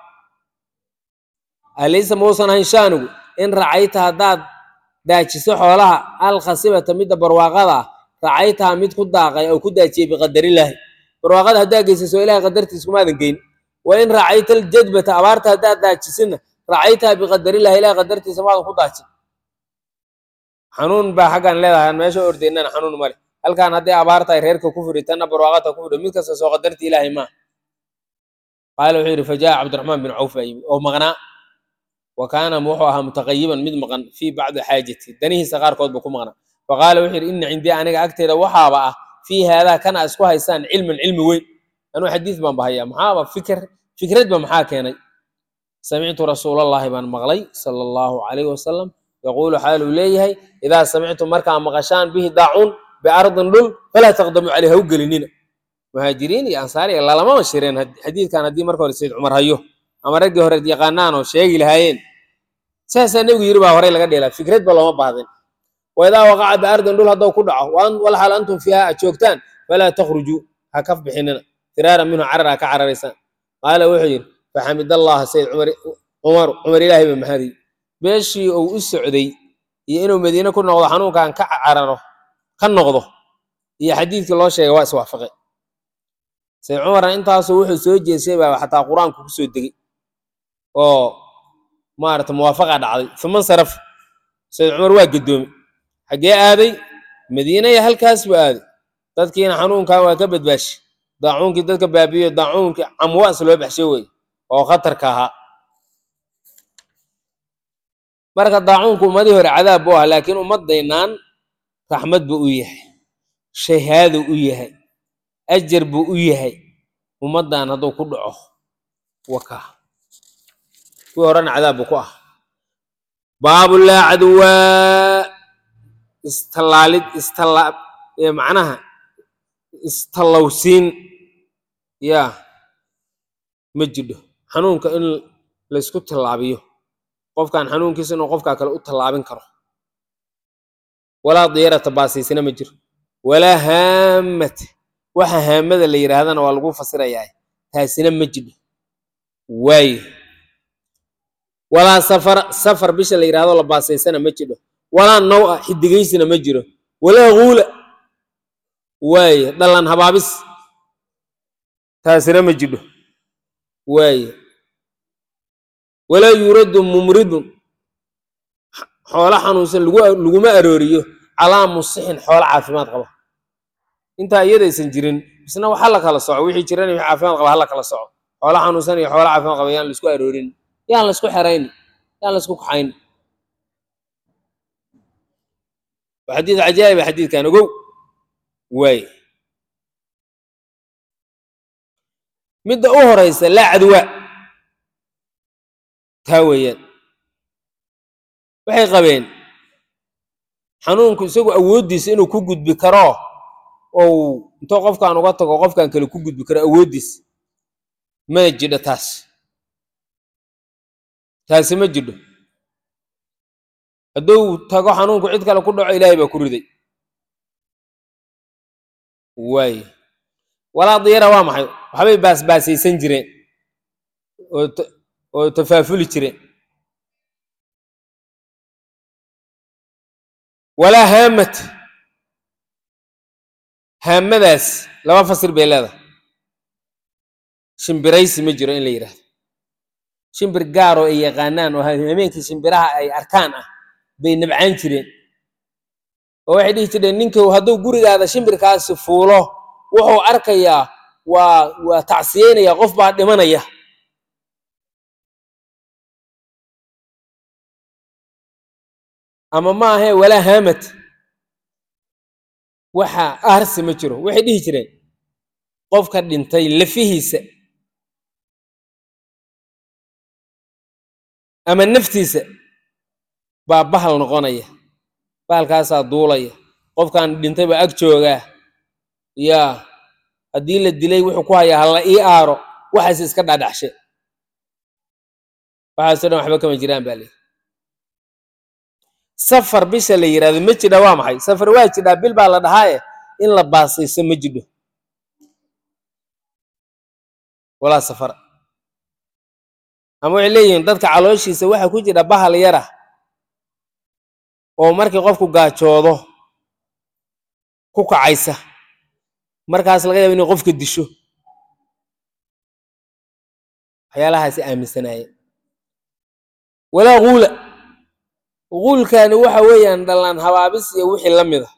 alaysa mausan ahayn shaanigu in racayta haddaad daajiso xoolaha alkhasibata midda barwaaqada ah racaytaha mid ku daaqay oo ku daajiyey biqadarilaahi barwaaqada haddaa geysaso ilahay qadartiis kumaadan geyn wa in racayta aljadbata abaarta haddaad daajisina racaytaha biqadarillahi ilahay qadartiisa maadan ku daajin xanuun baa xaggan leedahay aan meesha ordaynana xanuun male halkan hadday abaar tahay reerka ku furi tanna barwaaqata ku furi mid kasta soo qadarti ilaahay maa qaala wuxuu yidhi fajaa cabdiraxmaan bin cawf baa yimi oo maqnaa wa kaana wuxuu ahaa mutaqayiban mid maqan fii bacdi xaajati danihiisa qaarkood buu ku maqnaa faqaala wuxuu yidhi ina cindii aniga agteeda waxaaba ah fii haadaa kana isku haysaan cilman cilmi weyn anuu xadiis baan bahaya maxaaba fikr fikradba maxaa keenay samictu rasuulallaahi baan maqlay sala allahu calayhi wasalam yaquulu xaaluu leeyahay idaa samictum markaa maqashaan bihi daacuun biardin dhul falaa taqdamu caleyh ha u gelinina muhaajiriin iyo ansaar iyo lalamama shireen had- xadiidkan haddii marka hore sayd cumar hayo ama raggii hore yaqaanaan oo sheegi lahaayeen saasaa nebigu yiri baa horey laga dheelaa fikradba looma baahdin waidaa waqaca biardin dhul hadduu ku dhaco waan- walxal antum fiiha aad joogtaan falaa takhrujuu ha kaf bixinina firaara minhu carar ha ka cararaysaan qaala wuxuu yidhi faxamidallaha sayd cumar cumar cumar ilaahay ba mahadiy beeshii uu u socday iyo inuu madiine ku noqdo xanuunkan ka cararo ka noqdo iyo xadiidkii loo sheegay waa iswaafaqay sayd cumarna intaasu wuxuu soo jeesay baa xataa qur-aanku ku soo degay oo maarata muwaafaqa dhacday uma saraf sayd cumar waa gadoomay xaggee aaday madiine iyo halkaas buu aaday dadkiina xanuunkan waa ka badbaashi daacuunkii dadka baabiyo daacuunkii camwaas loo baxshay wey oo khatarka ahaa marka daacuunku ummadii hore cadaab buu ahaa laakiin ummaddaynaan raxmad buu u yahay shahaado u yahay ajar buu u yahay ummaddan hadduu ku dhaco waka kuwii horena cadaab buu ku ah baabu laa cadwaa istallaalid istalla ee macnaha istallowsiin yaa ma jidho xanuunka in laysku tallaabiyo qofkan xanuunkiisa inuu qofkaa kale u tallaabin karo walaa diyarata baasiisina ma jiro walaa haamata waxa haamada la yidhaahdana waa lagu fasirayaa taasina ma jidho waaye walaa safara safar bisha la yidhahdo la baasaysana ma jidho walaa naw-a xidigaysina ma jiro walaa guula waaye dhalan habaabis taasina ma jidho waaye walaa yuuraddu mumridun xoolo xanuunsan lagu laguma arooriyo calaa musixin xoolo caafimaad qaba intaa iyadaysan jirin isna wax hala kala soco wixii jiran iyo wixii caafimaad qaba hala kala soco xoolo xanuunsan iyo xoolo caafimaad qaba yaan laisku aroorin yaan laisku xerayn yaan laisku kaxayn waa xadiid cajaa'iba xadiidkan ogow waaye midda u horeysa laa cadwa taa weeyaan waxay qabeen xanuunku isagu awooddiisa inuu ku gudbi karo ou intoo qofkan uga tago qofkan kale ku gudbi karo awooddiisa mana jidho taas taasi ma jidho hadduu tago xanuunku cid kale ku dhaco ilaahay baa ku riday waaye walaa diyara waa maxay waxbay baasbaasaysan jireen oo ta- oo tafaafuli jireen walaa haamad haamadaas laba fasir bay leedahay shimbiraysi ma jiro in la yidhaahdo shimbir gaar oo ay yaqaanaan oo habeenkii shimbiraha ay arkaan ah bay nabcaan jireen oo waxay dhihi jireen ninkii hadduu gurigaada shimbirkaasi fuulo wuxuu arkayaa waa waa tacsiyeynaya qof baa dhimanaya ama ma ahee walaa haamad waxa aarsi ma jiro waxay dhihi jireen qofka dhintay lafihiisa ama naftiisa baa bahal noqonaya bahalkaasaa duulaya qofkan dhintay baa ag joogaa yaa haddii la dilay wuxuu ku hayaa hala ii aaro waxaas iska dhadhaxshe waxaasoo dhan waxba kama jiraan baa leeyi safar bisha la yidhahdo ma jidha waa maxay safar waa jidhaa bil baa la dhahaaye in la baasayso ma jidho walaa safar ama waxay leeyihiin dadka calooshiisa waxa ku jira bahal yara oo markii qofku gaajoodo ku kacaysa markaas laga yaaba inay qofka disho waxyaalahaasi aaminsanaayeen walaa guula guulkani waxa weeyaan dhallaan habaabis iyo wixii la mida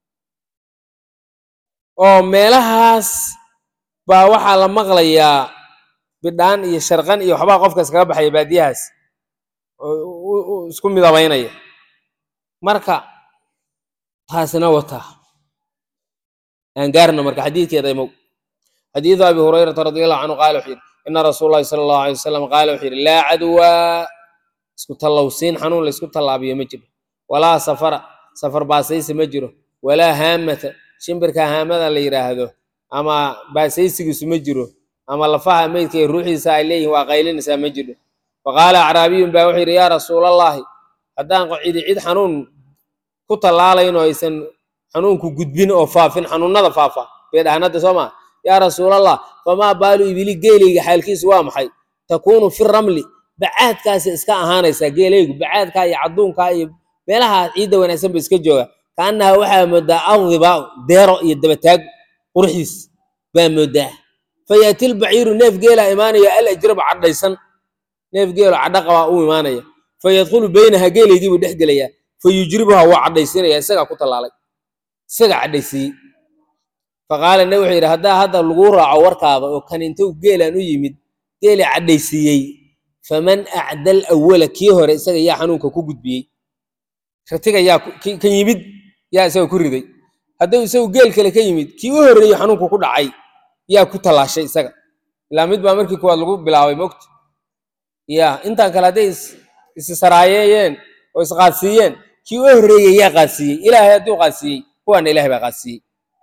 oo meelahaas baa waxaa la maqlayaa bidhaan iyo sharqan iyo waxbaa qofka iskaga baxaya baadiyahaas oo isku midabaynaya marka taasina wataa aan gaarna marka xadiidkeeda imow xadiidu abi hurayrata radi allahu canhu qaala wuxuu yidhi ina rasuul llahi sala allahu alay wasalam qaala wuxuu yidhi laa cadwa isku tallowsiin xanuun la isku tallaabiyo ma jiro walaa safara safar baasaysi ma jiro walaa haamata shimbirka haamada la yidhaahdo ama baasaysigiisu ma jiro ama lafaha meydka iyo ruuxiisa ay leeyihin waa qaylinaysaa ma jiro faqaala acraabiyun baa wuxuu yidhi yaa rasuulallaahi haddaan cidi cid xanuun ku tallaalayn oo aysan xanuunku gudbin oo faafin xanuunada faafa bay dhahaan hadda soo maa yaa rasuulallah famaa baalu ibili geelayga xaalkiisu waa maxay takuunu fi ramli bacaadkaasi iska ahaanaysaa geelaygu bacaadkaa iyo cadduunkaa iyo meelaha ciidda wanaagsan ba iska jooga kaannaha waxaa moodaa adibaa deero iyo dabataag qurxiis baa moodaa fayaati lbaciiru neef geelaa imaanaya al ajraba cadhaysan neef geelo cadho qabaa u imaanaya fayadkhulu beynaha geelaydiibuu dhex gelayaa fayujribuha waa cadhaysiinaya isagaa ku tallaalay isagaa cadhaysiiyey faqaala nabi wuxuu yidhi haddaa hadda laguu raaco warkaada oo kan intuu geelaan u yimid geela cadhaysiiyey faman acdal awala kii hore isaga yaa xanuunka ku gudbiyey ratiga yaa kan yimid yaa isaga ku riday hadduu isagu geel kale ka yimid kii u horreeyey xanuunku ku dhacay yaa ku tallaashay isaga ilaa mid baa markii kuwaad lagu bilaabay mogta ya intaan kale hadday issaraayeeyeen oo isqaadsiiyeen kii u horreeyey yaa qaadsiiyey ilaahay hadduu qaadsiiyey kuwaana ilahay baa qaadsiiyey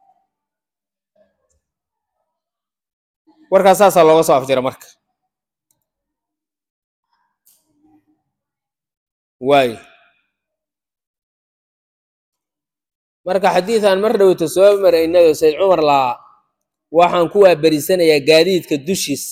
warkaas saasaa looga soo afjira marka waayo marka xadiidan mar dhowta soo maraynayo sayd cumar laa waxaan ku waaberisanayaa gaadiidka dushiis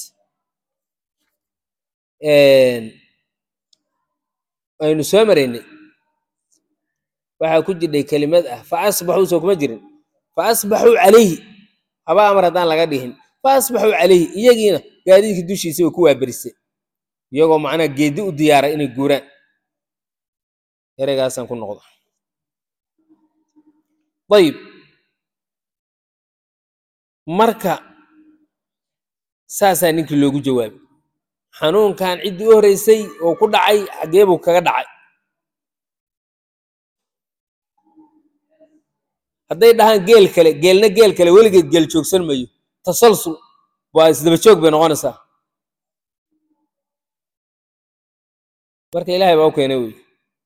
aynu soo maraynay waxaa ku jirdhay kelimad ah fa asbaxuu soo kuma jirin fa asbaxuu calayhi haba amar haddaan laga dhihin fa asbaxuu calayhi iyagiina gaadiidka dushiisa way ku waaberisay iyagoo macnaha geedi u diyaaray inay guuraan ereygaasaan ku noqdo ayib marka saasaa ninkii loogu jawaabay xanuunkan ciddii u horreysay oo ku dhacay xaggee buu kaga dhacay hadday dhahaan geel kale geelna geel kale weligeed geel joogsan mayo tasalsul waa isdaba joog bay noqonaysaa marka ilaahay baa u keenay wey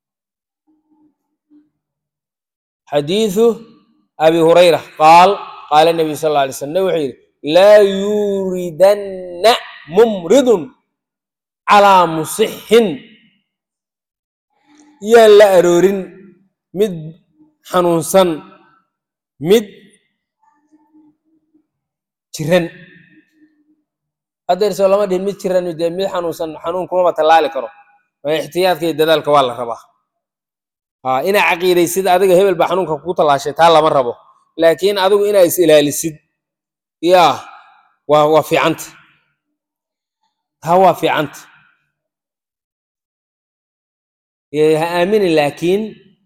xadiiثu abi hurayra qaal qaala nabiyu sal alla alay slam nabig wuxuu yidhi laa yuuridanna mumridun calaa musixin yaan la aroorin mid xanuunsan mid jiran haddeer soo lama dhihin mid jiran dee mid xanuunsan xanuun kumaba tallaali karo ixtiyaadka iyo dadaalka waa la rabaa ha inaa caqiidaysid adiga hebel baa xanuunka kugu tallaashay taa lama rabo laakiin adigu inaa is ilaalisid yaa waa waa fiicanta taa waa fiicanta ha aaminin laakiin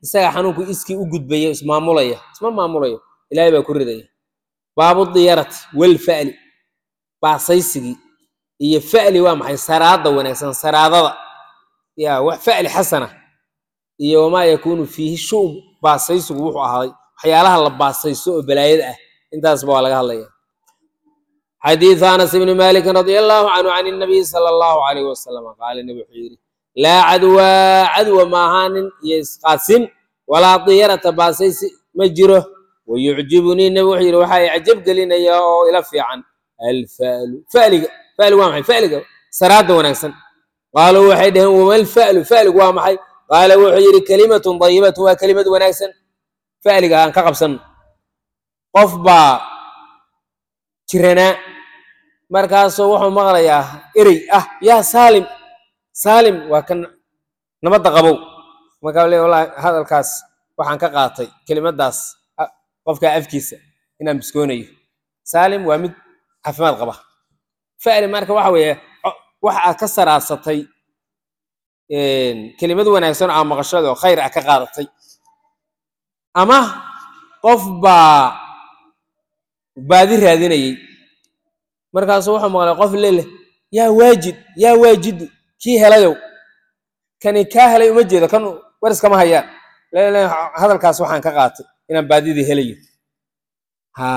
isaga xanuunku iskii u gudbaya ismaamulaya isma maamulayo ilaahay baa ku ridaya baabu diyarati walfa'li baasaysigii iyo fa'li waa maxay saraada wanaagsan saraadada ya wax fa'li xasana iyo wamaa yakuunu fiihi shu'um baasaysigu wuxuu ahaaday waxyaalaha la baasayso oo balaayada ah intaasba waa laga hadlaya xadiiث anas ibni maliki radi allahu canhu can الnabiy salى allahu alayh wasalam qaala nebi wuxuu yidhi laa cadwa cadwa maahaanin iyo isqaasin walaa diyarata baasaysi ma jiro wayucjibunii nebi wuxuu yidhi waxaa icjab gelinaya oo ila fiican alfa'lu fa'liga fa'ligu waa maxay fa'liga saraada wanaagsan qaaluu waxay dhaheen wama alfa'lu fa'ligu waa maxay qaala wuxuu yidhi kelimatun dayibatun waa kelimad wanaagsan fa'liga aan ka qabsanno qof baa jiranaa markaasuu wuxuu maqlayaa erey ah yaa saalim saalim waa kan nabadda qabow markaa le wallahi hadalkaas waxaan ka qaatay kelimadaas qofka afkiisa inaan biskoonayo saalim waa mid caafimaad qaba fa'li marka waxa weeye wax aad ka saraarsatay kelimad wanaagsan oo aa maqashada oo khayr ah ka qaadatay ama qof baa baadi raadinayey markaasuu wuxuu maqlay qof leleh yaa waajid yaa waajidu kii helayow kani kaa helay uma jeedo kan wariskama hayaan lele hadalkaas waxaan ka qaatay inaan baadidii helayo ha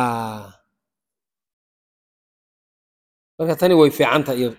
marka tani way fiicanta iyadu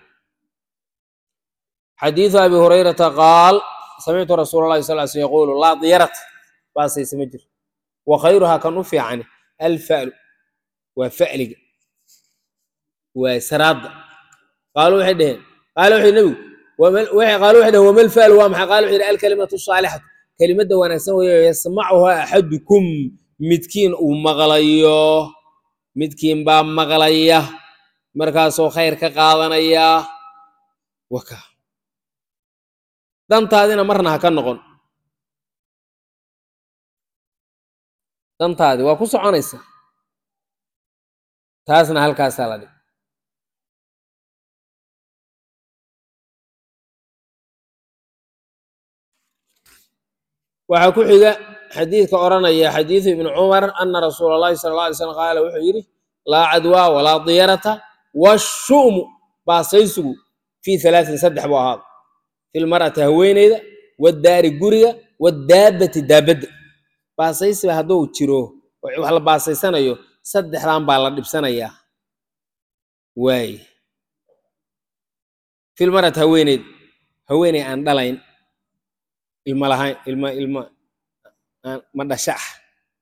xadiiثu abi hurayrata qaal samictu rasuul اllahi sal sl yaqulu laa diyarat baasayse ma jiro wa khayruhaa kan u fiicani alfa'lu waa fa'liga waa saraadda qaalu waxay dheheen qaala wuxuu nebigu qaalu waxay dheheen wama alfa'lu waa maxay qaala wuxuu yidhi alkalimatu saalixatu kelimadda wanaagsan weeyo yasmacuhaa axadukum midkiin uu maqlayo midkiin baa maqlaya markaasoo khayr ka qaadanaya waka dantaadina marna ha ka noqon dantaadi waa ku soconaysa taasna halkaasaa la dhig waxaa ku xiga xadiidka odhanaya xadiidu ibni cumar ana rasuula allahi sala alla alay slam qaala wuxuu yidhi laa cadwaa walaa diyarata washu'mu baasaysigu fii halaatin saddex buu ahaada filmar'ati haweeneyda waddaari guriga waddaabbati daabadda baasaysiba hadduu jiro wax la baasaysanayo saddexdan baa la dhibsanayaa waaye filmar'ati haweeneyda haweeney aan dhalayn ilma lahayn ilma ilma ma dhasha ah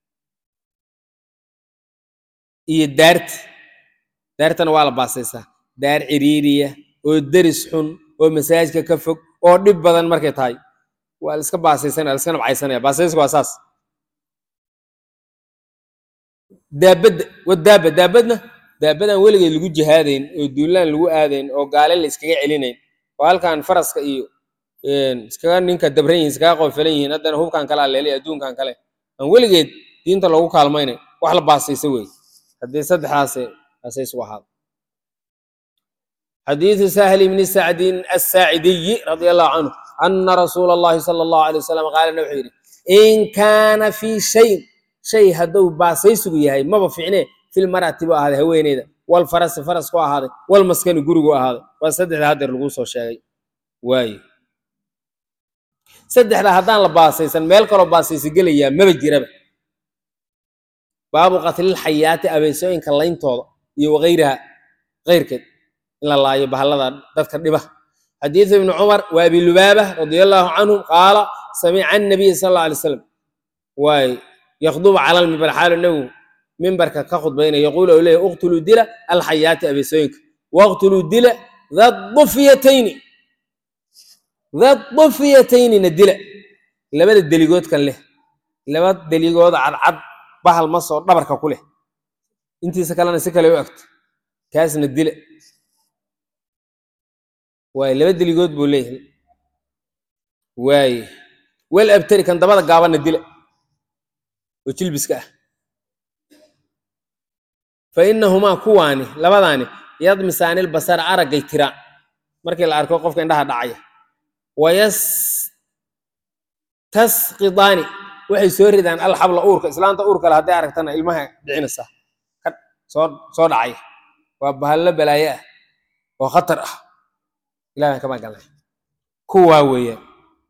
iyo daarti daartana waa la baasaysaa daar ciriiriya oo deris xun oo masaajidka ka fog oo dhib badan markay tahay waa la iska baasaysanaya la iska nabcaysanaya baasaysiga waa saas daabadda wadaaba daabadna daabadaan weligeed lagu jihaadayn oo duulaan lagu aadayn oo gaale la iskaga celinayn oo halkan faraska iyo iskaga ninka dabran yihin iskaga qoofalan yihiin haddana hubkan kale aleelay adduunkan kale aan weligeed diinta loogu kaalmaynayn wax la baasaysa wey haddii saddexdaas baasaysigu ahaado xadiiثu sahل bni sacdin الsaacidiyi radi allahu canhu ana rasuula اllahi salى اllahu alيه wasalam qaalana wuxuu yidhi in kaana fii shayin shay hadduu baasaysigu yahay maba ficnee filmarati bu ahaaday haweeneyda walfarasi faras ku ahaaday walmaskani gurigu ahaaday waa saddexda hadeer laguu soo sheegay waaye saddexda haddaan la baasaysan meel kaloo baasaysa gelayaa maba jiraba baabu qatlilxayaati abeesooyinka layntooda iyo wakayraha keyrkeed in la laayo bahallada dadka dhiba xadiiثu ibni cumar wa abi lubaaba radia allahu canhum qaala samica annabiy sal alla alay slam waay yakdubu cala lmimbar xaalu nebigu mimbarka ka khudbaynaya yaquulu ou leeyahy uqtuluu dila alxayaati abeesooyinka waqtuluu dila dadufiyatayni dadufiyataynina dila labada deligood kan leh laba deligood cadcad bahal masoo dhabarka ku leh intiisa kalena si kale u agto kaasna dila waaye laba deligood buu leeyahay waaye wel abtari kan dabada gaabanna dila oo jilbiska ah fa innahumaa kuwaani labadaani yadmisaani lbasara araggay tiraan markii la arko qofka indhaha dhacaya wayastasqidaani waxay soo ridaan alxabla uurka islaanta uur kale hadday aragtana ilmaha dhicinaysaa ka soo soo dhacay waa bahallo balaaye ah oo khatar ah ilahan kama galnay kuwaa weeyaan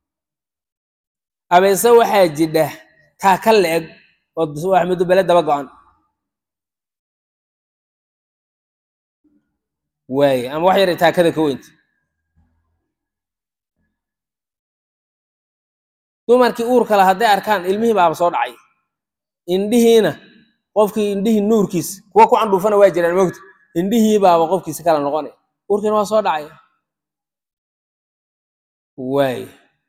abeese waxaa jidha taa ka la-eg oo axmedu bele daba go-an waaye ama wax yar taakada ka weynta dumarkii uurka la hadday arkaan ilmihii baaba soo dhacay indhihiina qofkii indhihii nuurkiis kuwa ku candhuufana waa jiraan mogta indhihii baaba qofkiisi kala noqonay uurkiina waa soo dhacay waay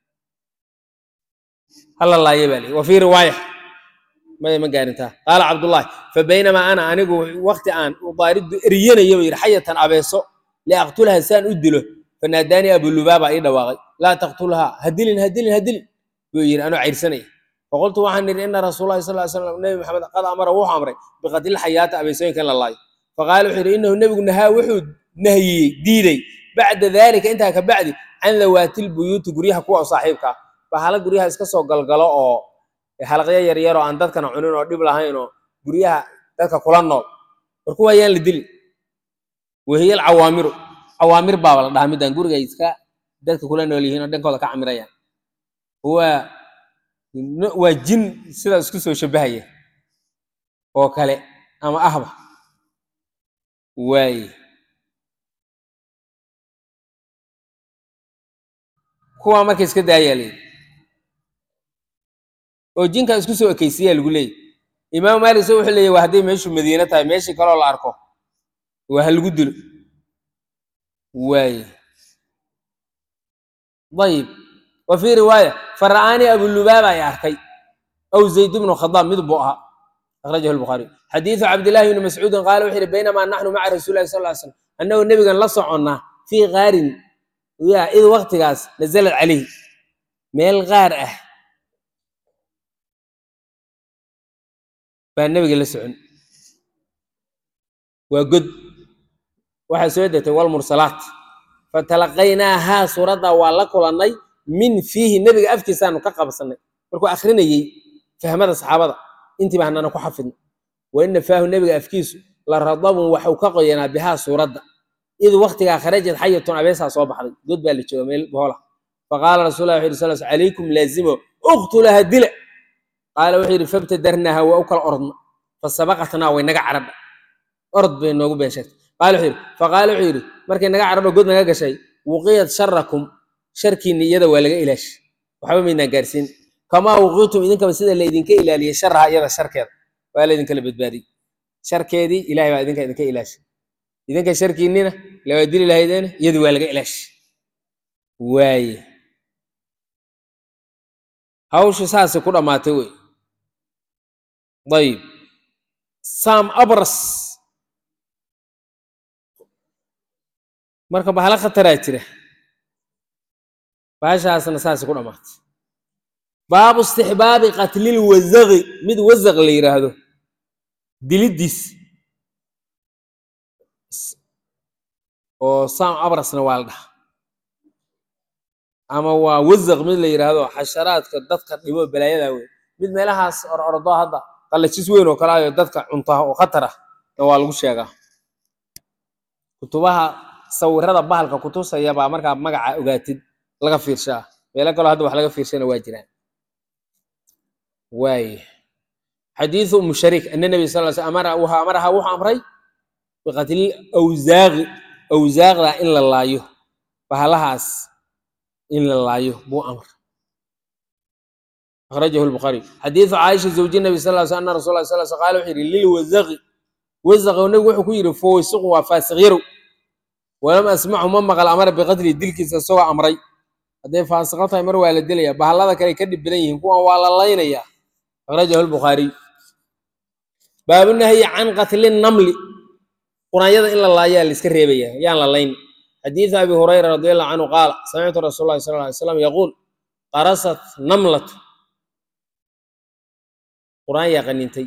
hala laaye baa lii wa fii riwaaya maya ma gaarintaa qaala cabdullaahi fa baynamaa ana anigu wakti aan udaaridu eriyanayo buu yidhi xayatan abeeso liaqtulaha saan u dilo fanaadaanii abulubaaba ii dhawaaqay laa taqtulhaa hadilin hadilin hadilin buu yidhi anoo cayrsanaya faqultu waxaan idhi ina rasuulallahi sal slam nebi maxamed qad amara wuxuu amray biqatli xayaata abeesooyinka in la laayo faqaala wuxuu yidhi inahu nebigu nahaa wuxuu nahiyey diiday bacda daalika intaa ka bacdi can dawaatil buyuuti guryaha kuwa saaxiibka ah bahala guryaha iska soo galgalo oo halaqyo yaryar oo aan dadkana cunin oo dhib lahayn oo guryaha dadka kula nool war kuwa ayaan la dilin wahiya alcawaamiru cawaamir baaba la dhahaa midaan guriga iska dadka kula nool yihiin oo dhankooda ka camirayaan waa waa jin sidaa isku soo shabahaya oo kale ama ahba waaye kuwaa marka iska daayaa leeyi oo jinkaa isku soo ekaysiyaa lagu leeyay imaamu maalik se wuxuu leeyahy waa hadday meeshu madiino tahay meeshii kaloo la arko waa ha lagu dilo waaye ayib wa fii riwaaya fara'aanii abulubaaba ay arkay aw zayd bnu khadaab mid buu ahaa akhrajahu lbukhaariy xadiidu cabdillahi bni mascuudin qaala wuxuu yihi baynamaa naxnu maca rasuuli lahi sal ly slam annagoo nebigan la soconnaa fii qaarin yaa id waktigaas nazalad calayhi meel qaar ah baa nebiga la socon waa god waxaa soo degtay walmursalaat fatalaqaynaahaa suuradda waa la kulannay min fiihi nebiga afkiisaanu ka qabsannay markuu akrinayey fahmada saxaabada intiiba hanana ku xafidno wa ina faahu nebiga afkiisu la radabun waxuu ka qoyanaa bihaa suuradda id waktigaa kharajad xayatun abeesaa soo baxday god baa la jooga meel boola faqaala rasul lah wuxu yhi sal calaykum laazimo uktulaha dila qaala wuxuu yidhi fabtadarnaaha waa u kala ordna fasabaqatnaa way naga caradha ord bay noogu been sheegtay qaala wuxuu yidhi faqaala wuxuu yidhi markay naga caradho god naga gashay wuqiyad sharakum sharkiinni iyada waa laga ilaashi waxba maynaan gaarsiin kamaa wuqiitum idinkaba sida laydinka ilaaliyey sharaha iyada sharkeeda waa laydinkala badbaadiyey sharkeedii ilahay baa idinka idinka ilaashi idinka sharkiinnina lawaa dili lahaydeena iyadii waa laga ilaashi waaye hawshu saasay ku dhammaatay wey ayib sam abras marka bahalo khataraa jira baashaasna saasay ku dhammaatay baabu istixbaabi qatlil wasaqi mid wasaq la yidhaahdo diliddiis oo sam abrasna waa la dhaha ama waa wasaq mid la yidhaahdo xasharaadka dadka dhibo balaayada wey mid meelahaas or ordo hadda qallajis weyn oo kale ayo dadka cuntaha oo khatar ah na waa lagu sheegaa kutubaha sawirada bahalka kutusaya baa markaa magaca ogaatid laga fiirshaa meelo kaloo hadda wax laga fiirshana waa jiraan waaye xadiidu umu shariik ana nabi sal l sl amara wuxuu amaraha wuxuu amray biqatlil awsaaqi awsaaqda in la laayo bahalahaas in la laayo buu amr akhrajahu lbukhaariy xadiidu caaisha zawji nabi sal l sl ana rasul lah sal sl qala wuxuu yidhi lilwasaqi wasaqo nabigu wuxuu ku yidhi fowsiqu waa faasiq yarow walam asmacu ma maqal amara biqatli dilkiisa isagoo amray hadday faasiqo tahay mar waa la dilaya bahallada kale ka dhib badan yihiin kuwan waa la laynaya akhrajahu lbukhaariy baabu nahyi can qatli namli quraanyada in la laayaa la iska reebaya yaan la layn xadiidu abi hurayra radi allahu canhu qaala samictu rasuul lahi sal ly slam yaquul qarasat namlatu quraan yaa qanintay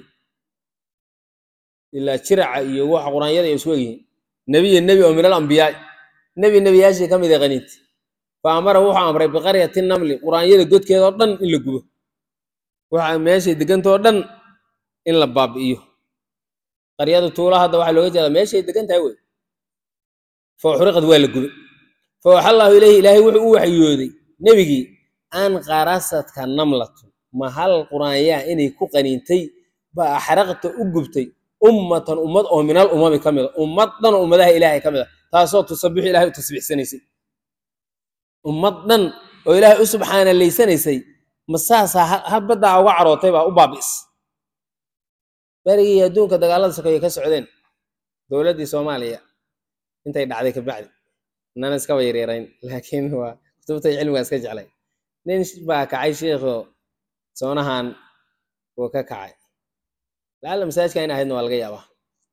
ilaa jiraca iyo waxa quraanyada ay isku egyihiin nebiya nebi oo min alambiyaai nebi nebiyaashii ka mid a qaniintay fa amara wuxuu amray biqaryati namli quraanyada godkeeda oo dhan in la gubo waxa meeshay degantao dhan in la baabi'iyo qaryada tuula hadda waxaa looga jeedaa meeshay degan tahay wey fa uxriqad waa la gubay fa waxa allahu ilayhi ilaahay wuxuu u waxyooday nebigii an qarasadka namlatu ma hal quraanyaa inay ku qaniintay ba axraqta u gubtay ummatan ummad oo minal umami ka mida ummad dhan oo ummadaha ilaahay ka mid a taasoo tusabixu ilahay u tasbiixsanaysay ummad dhan oo ilaahay u subxaanalaysanaysay ma saasaa hal baddaa uga carootay baa u baabi'is berigii adduunka dagaalada sokeeye ka socdeen dowladdii soomaaliya intay dhacday kabacdi nana iskaba yaryarayn laakiin waa kutubtay cilmigaa iska jeclay nin baa kacay sheikho soonahan wuu ka kacay lacalla masaajka in ahaydna waa laga yaabaa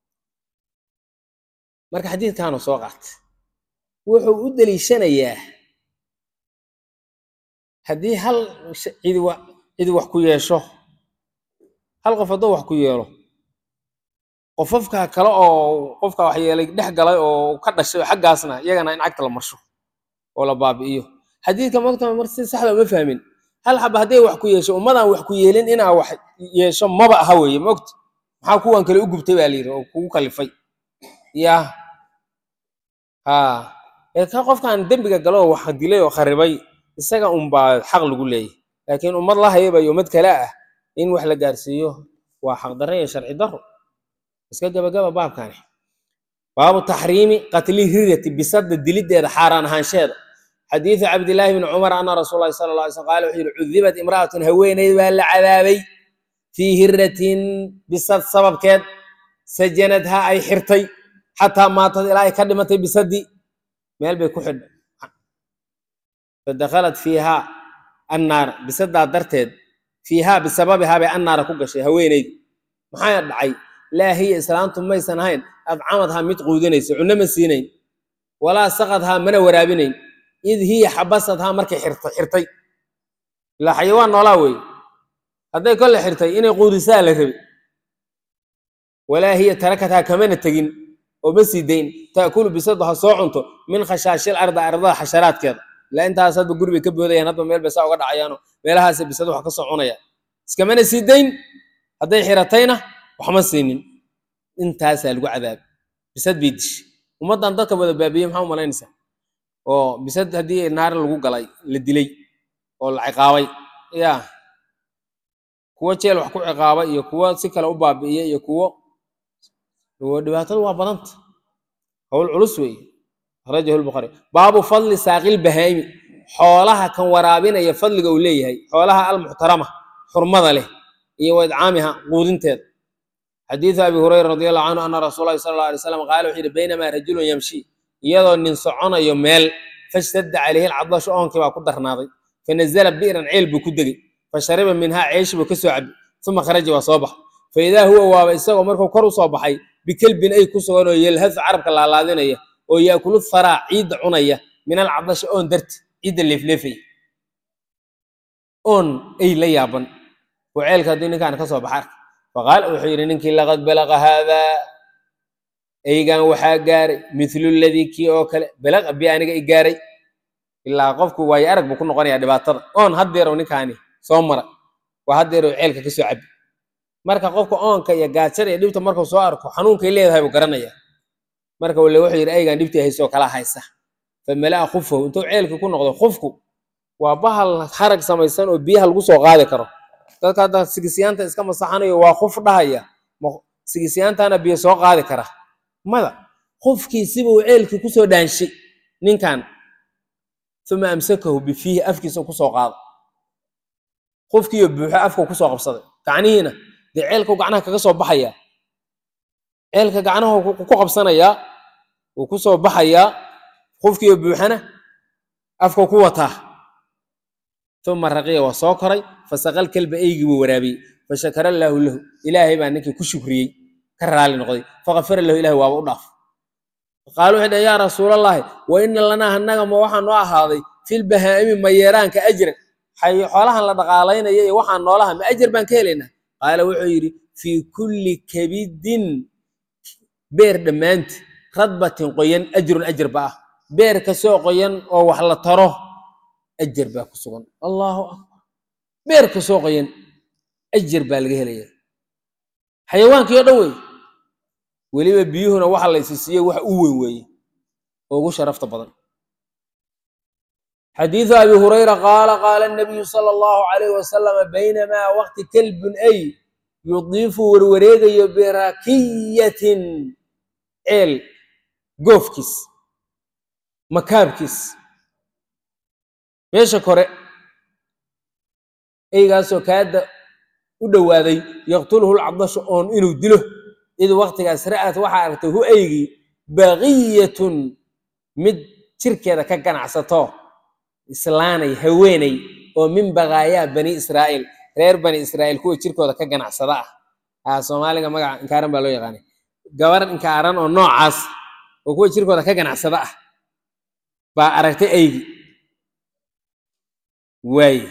marka xadiidkaanu soo qaatay wuxuu u deliishanayaa haddii hal cidi wa cidi wax ku yeesho hal qof hadduu wax ku yeelo qofafka kale oo qofka wax yeelay dhex galay oo ka dhashay xaggaasna iyagana in cagta la marsho oo la baabi'iyo xadiidka mogta mar si saxda uma fahmin hal xaba hadday wax ku yeesho ummadaan wax ku yeelin inaa wax yeesho maba aha weeye mogta maxaa kuwan kale u gubtay baa layidhi oo kugu kalifay ya ha ee ka qofkan dembiga galo oo wax dilay oo kharibay isaga unbaa xaq lagu leeyahy laakiin ummad la hayaba iyo ummad kale ah in wax la gaarsiiyo waa xaqdarro iyo sharci darro iska gabagaba baabkani baabu taxriimi qatli rirati bisada dilideeda xaaraan ahaansheeda xadiidu cabdillaahi bni cumar ana rasuul lahi sala alla alay slam qaala wuxuu yihi cudibat imra'atun haweeneyd baa la cadaabay fii hiratin bisad sababkeed sajanadhaa ay xirtay xataa maatad ilaa ay ka dhimatay bisadii meel bay ku xidhay fadakhalat fiihaa annaar bisadaa darteed fiihaa bisababihaa bay annaara ku gashay haweeneyd maxaa dhacay laa hiya islaantu maysan ahayn adcamadhaa mid quudinaysa cunno ma siinayn walaa saqadhaa mana waraabinayn id hiya xabasadhaa markay xirtay ilaa xayawaan noolaa weeye hadday kolle xirtay inay quudisaa la rabi walaa hiya tarakathaa kamana tegin oo ma sii dayn taakulu bisadu ha soo cunto min khashaashil arda ardada xasharaadkeeda ilaa intaas hadba guri bay ka boodayaan hadba meel bay saa uga dhacayaano meelahaasa bisadu wax ka soo cunaya iskamana sii dayn hadday xiratayna waxma siinin intaasaa lagu cadaabay bisad bay dishay ummaddan dadka wada baabiyey maxaa u malaynaysaa oo bisad haddii naar lagu galay la dilay oo la ciqaabay ya kuwo jeel wax ku ciqaaba iyo kuwo si kale u baabi'iya iyo kuwo dhibaatadu waa badanta howl culus weeye akhrajahu lbukhari baabu fadli saaqil bahaimi xoolaha kan waraabinaya fadliga uu leeyahay xoolaha almuxtarama xurmada leh iyo wa idcaamiha quudinteeda xadiidu abi hurayra radi allahu canhu ana rasuul lahi sala alla alay slam qaala wuxuu yihi baynamaa rajulun yamshi iyadoo nin soconayo meel fashtadda calayhi alcadashu oonkii baa ku darnaaday fanazala bi'ran ceel buu ku degey fashariba minhaa ceeshi buu ka soo cabi uma kharaja waa soo baxa faidaa huwa waaba isagoo markuu kor u soo baxay bikelbin ay ku sugan oo yelhadu carabka laalaadinaya oo yaakulu faraa ciidda cunaya min alcadashi oon darti ciidda leefleefaya oon ay la yaaban oo ceelka haddii ninkaan ka soo baxa arka faqaala wuxuu yidhi ninkii laqad balaqa haadaa eygan waxaa gaaray mithlu ladii kii oo kale balaqa bi aniga i gaaray ilaa qofku waayo arag buu ku noqonayaa dhibaatada oon haddeerow ninkaani soo mara waa haddeerow ceelka ka soo cabi marka qofka oonka iyo gaajada iyo dhibta markuu soo arko xanuunkay leedahay buu garanaya marka wale wuxuu yidhi aygan dhibtii haysoo kala haysa fa malaa khufahu intuu ceelkii ku noqdo khufku waa bahal harag samaysan oo biyaha lagu soo qaadi karo dadka hadda sigisyaanta iska masaxanayo waa khuf dhahaya sigisyaantana biyo soo qaadi kara mada khufkiisibuu ceelkii kusoo dhaanshay ninkan uma amsakahu bifiihi afkiisa kusoo qaada khufkiiyo buuxo afka kusoo qabsaday gacnihiina dee ceelkau gacnaha kaga soo baxayaa ceelka gacnaha ku qabsanayaa wuu ku soo baxayaa qofkiiyo buuxana afka ku wataa uma raqiya waa soo koray fasaqal kelba eygii buu waraabiyey fashakara allaahu lahu ilaahay baa ninkii ku shukriyey ka raali noqday fakafara lahu ilahay waaba u dhaaf qaalu waxay dhaheen yaa rasuulallaahi wa ina lanaa annaga ma waxaa noo ahaaday filbahaa'imi mayeeraanka ajran xoolahan la dhaqaalaynaya iyo waxaan noolaha ma ajar baan ka helaynaa qaala wuxuu yidhi fii kulli kabidin beer dhammaanti radbatin qoyan ajrun ajar ba ah beer kasoo qoyan oo wax la taro ajar baa ku sugan allahu akbar beer kasoo qoyan ajar baa laga helaya xayawaankii o dhan wey weliba biyuhuna waxa la isi siiyey wax u weyn weeye oo ugu sharafta badan xadiiثu abi hurayra qaala qaala الnabiyu salى اllahu عalayh wasalama baynamaa waqti kelbun ay yudiifu warwareegayo birakiyatin ceel goofkiis makaabkiis meesha kore eygaasoo kaada u dhowaaday yaqtuluhu lcadashu oon inuu dilo id waqtigaas ra'at waxaa aragtay hu eygii baqiyatun mid jirkeeda ka ganacsato islaanay haweeney oo min baqaayaa bani israa'iil reer bani israa'iil kuwa jirkooda ka ganacsada ah aa soomaaliga magaca inkaaran baa loo yaqaanay gabar inkaaran oo noocaas oo kuwa jirkooda ka ganacsada ah baa aragtay eygi waaye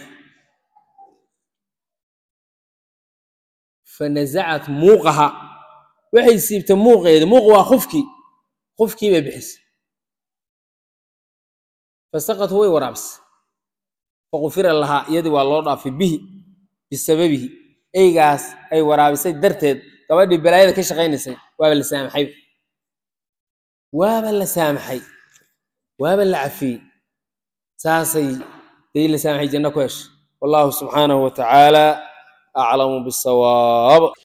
fanazacat muuqaha waxay siibtay muuqeeda muuq waa qufkii qufkii bay bixisay fasaqatu way waraabisay faqufira lahaa iyadii waa loo dhaafay bihi bisababihi eygaas ay waraabisay darteed gabadhii balaayada ka shaqaynaysay waaba la saamaxay waaba la saamaxay waaba la cafiyey saasay dii la saamaxay janno ku heshay wallahu subxaanahu wa tacaala aclamu bisawaab